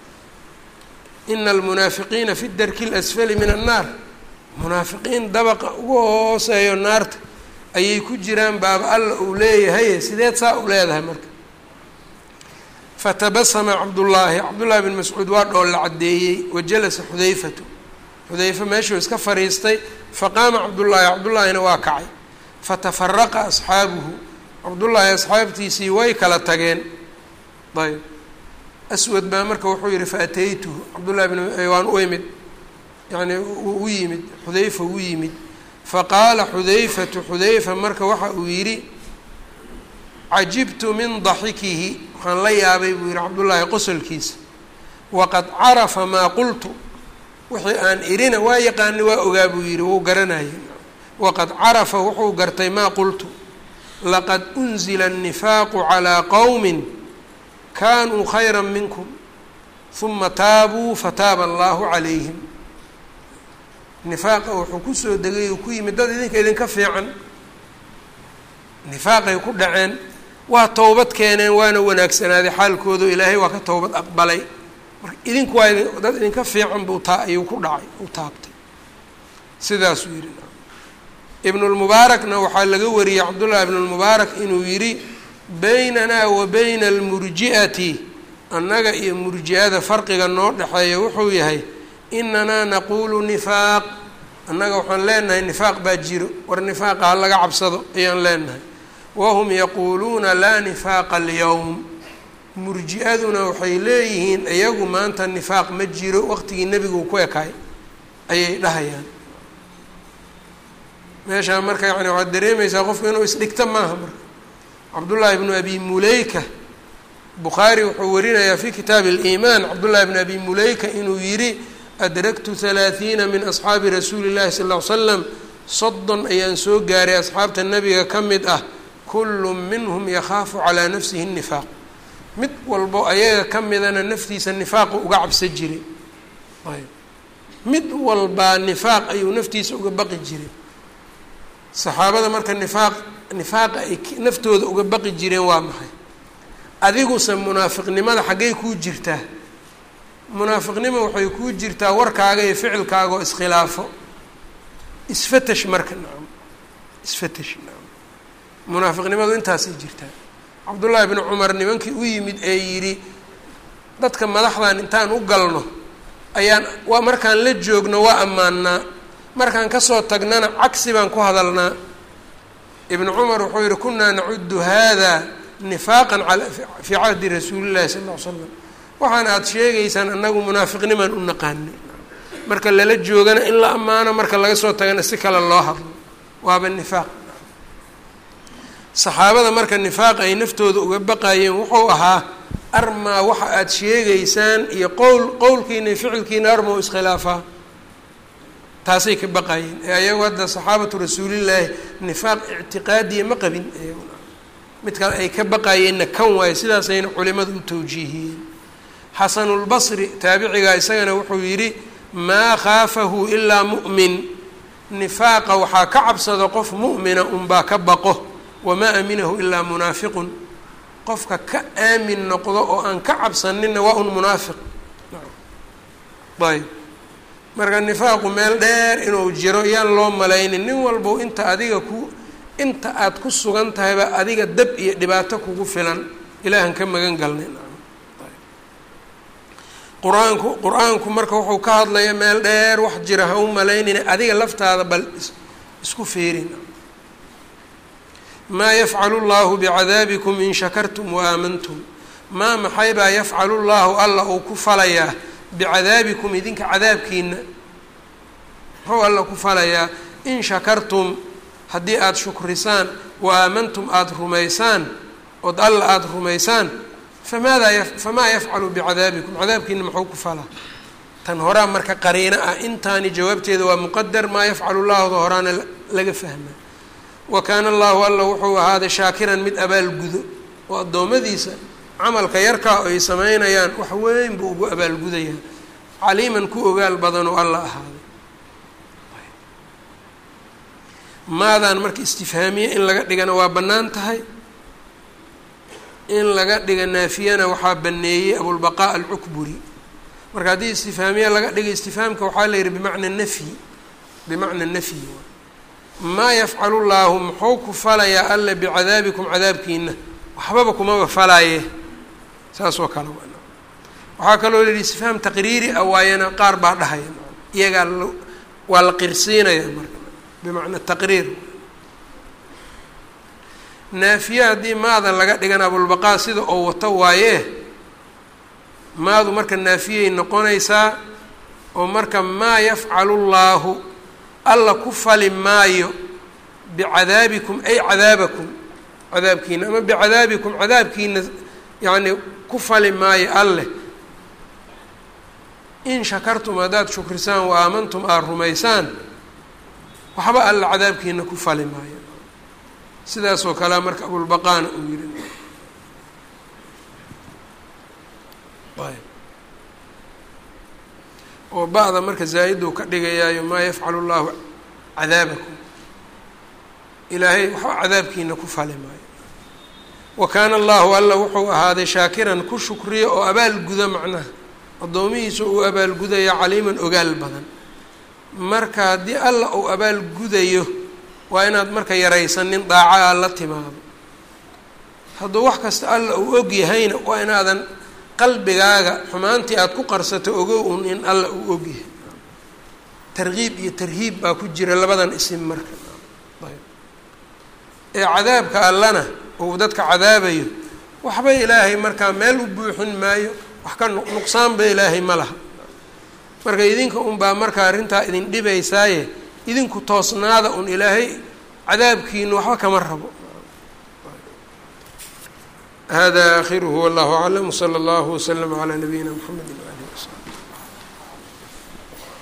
ina almunaafiqiina fi darki اlasfali min annaar munaafiqiin dabaqa ugu hooseeyo naarta ayay ku jiraan baaba alla uu leeyahay sideed saa u leedahay marka fatabasama cabdullaahi cabdullaahi bn mascuud waa dhool la caddeeyey wa jalasa xudayfatu xudayfa meeshuu iska fariistay faqaama cabdullaahi cabdullaahina waa kacay fatafaraqa asxaabuhu cabdullaahi asxaabtiisii way kala tageen ayb aswad baa marka wuxuu yihi faataytuhu cabdullahi bn waan u imid yani u yimid xudayfa u yimid faqaala xudayfatu xudayfa marka waxa uu yidhi cajibtu min daxikihi waxaan la yaabay buu yihi cabdullaahi qosolkiisa waqad carafa maa qultu wixii aan irina waa yaqaani waa ogaa buu yihi wuu garanayay waqad carafa wuxuu gartay maa qultu laqad unzila الnifaaqu calىa qowmi kanuu khayra minkum huma taabuu fataaba allahu calayhim nifaaqa wuxuu kusoo degay uu ku yimid dad idinka idinka fiican nifaaqay ku dhaceen waa towbad keeneen waana wanaagsanaaday xaalkoodu ilaahay waa ka towbad aqbalay marka idinku waa dad idinka fiican buu taa ayuu ku dhacay u taabtay sidaasuu yihi ibnulmubaarakna waxaa laga wariyey cabdullahi ibnulmubaarak inuu yidhi baynanaa wa bayna almurji'ati annaga iyo murji-ada farqiga noo dhexeeya wuxuu yahay inanaa naquulu nifaaq annaga waxaan leenahay nifaaq baa jiro war nifaaqa ha laga cabsado ayaan leenahay wahum yaquuluuna laa nifaaqa alyowm murji-aduna waxay leeyihiin iyagu maanta nifaaq ma jiro waqtigii nebigu ku ekaay ayay dhahayaan meeshaa marka yani waxaad dareemaysaa qofku inuu isdhigto maaha marka cabdullaahi ibnu abi muleyka bukhaari wuxuu warinayaa fi kitaabi اliimaan cabdullahi bn abi muleyka inuu yidhi adraktu halaathiina min asxaabi rasuuli llahi sal ll ly slam soddon ayaan soo gaaray asxaabta nebiga ka mid ah kullu minhum yakhaafu calaa nafsihi nifaaq mid walbo ayaga ka midana naftiisa nifaaqu uga cabsa jiray ayb mid walbaa nifaaq ayuu naftiisa uga baqi jiray saxaabada marka nifaaq nifaaqa ay naftooda uga baqi jireen waa maxay adiguse munaafiqnimada xaggay kuu jirtaa munaafiqnimo waxay kuu jirtaa warkaaga iyo ficilkaaga oo iskhilaafo isfatash marka nacam isfatash nacam munaafiqnimadu intaasay jirtaa cabdullaahi bni cumar nimankii u yimid ee yidhi dadka madaxdan intaan u galno ayaan waa markaan la joogno waa ammaannaa markaan kasoo tagnana cagsi baan ku hadalnaa ibnu cumar wuxuu yihi kunaa nacudu hada nifaaqan fii cahdi rasuuli llahi sala ll ly slam waxaan aada sheegaysaan annagu munaafiqnimaan u naqaanay marka lala joogana in la ammaano marka laga soo tagana si kale loo hadlo waaba nifaaq saxaabada marka nifaaq ay naftooda uga baqayeen wuxuu ahaa armaa waxa aada sheegaysaan iyo qowl qowlkiina iyo ficilkiina arma iskhilaafaa taasay ka baqayeen ee ayagu hadda saxaabatu rasuulillaahi nifaaq ictiqaadiya ma qabin iyaguna mid kale ay ka baqayeenna kan waayo sidaasayna culimadu u tawjiihiyeen xasanulbasri taabicigaa isagana wuxuu yidhi maa khaafahu ilaa mu'min nifaaqa waxaa ka cabsado qof mu'mina unbaa ka baqo wamaa aminahu ilaa munaafiqun qofka ka aamin noqdo oo aan ka cabsaninna waa un munaafiq ayb marka nifaaqu meel dheer inuu jiro yaan loo malaynin nin walbow inta adiga ku inta aada ku sugan tahayba adiga dab iyo dhibaato kugu filan ilaahan ka magan galnay qur-aanku qur-aanku marka wuxuu ka hadlaya meel dheer wax jira ha u malaynina adiga laftaada bal isku feerin maa yafcalu llahu bicadaabikum in shakartum wa aamantum maa maxaybaa yafcalu llahu alla uu ku falayaa bicadaabikum idinka cadaabkiina muxuu alla ku falayaa in shakartum haddii aada shukrisaan wa aamantum aada rumaysaan ood alla aada rumaysaan famaada famaa yafcalu bicadaabikum cadaabkiina muxuu ku falaa tan horaa marka qariino ah intaani jawaabteeda waa muqadar maa yafcalu llaahuda horaana laga fahmaa wa kaana allahu alla wuxuu ahaaday shaakiran mid abaalgudo oo addoommadiisa camalka yarkaa ay sameynayaan wax weyn buu ugu abaalgudayaa caliiman ku ogaal badanoo alla ahaaday maadaan marka istifhaamiye in laga dhigana waa bannaan tahay in laga dhiga naafiyana waxaa baneeyey abulbaqaa alcukburi marka haddii istifhaamiye laga dhiga istifhaamka waxaa la yihi bimacna nafyi bimacna nafyi maa yafcalu llaahu muxuu ku falayaa alle bicadaabikum cadaabkiina waxbaba kumaba falaaye saas oo kale waxaa kaloo la yihi istifhaam taqriiri ah waayana qaar baa dhahaya iyagaa waa la qirsiinaya marka bimacna taqriir naafiye haddii maada laga dhigan abulbaqaa sida oo wato waayee maadu marka naafiyay noqonaysaa oo marka maa yafcalu llaahu alla ku fali maayo bicadaabikum ay cadaabakum cadaabkiina ama bicadaabikum cadaabkiina yacni ku fali maayo alleh in shakartum haddaad shukrisaan wa aamantum aada rumaysaan waxba alla cadaabkiina ku fali maayo sidaasoo kalea marka abulbaqaana uu yihi oo ba'da marka zaa'iduu ka dhigayaayo maa yafcalu llahu cadaabakum ilaahay waxba cadaabkiina ku fali maayo wa kaana allahu alla wuxuu ahaaday shaakiran ku shukriya oo abaalguda macnaha addoomihiisa uu abaalgudaya caliiman ogaal badan marka haddii alla uu abaalgudayo waa inaad marka yaraysanin daaca a la timaado hadduu wax kasta alla uu og yahayna waa inaadan qalbigaaga xumaantii aada ku qarsato ogow un in alla uu og yahay tarkiib iyo tarhiib baa ku jira labadan isim marka ayb ee cadaabka allana uu dadka cadaabayo waxba ilaahay markaa meel u buuxin maayo wax ka nuqsaanba ilaahay ma laha marka idinka unbaa marka arrintaa idin dhibaysaaye idinku toosnaada un ilaahay cadaabkiina waxba kama rabo hada aakhiruhu wallahu aclam wsala allahu wslama calaa nabiyina mxamedi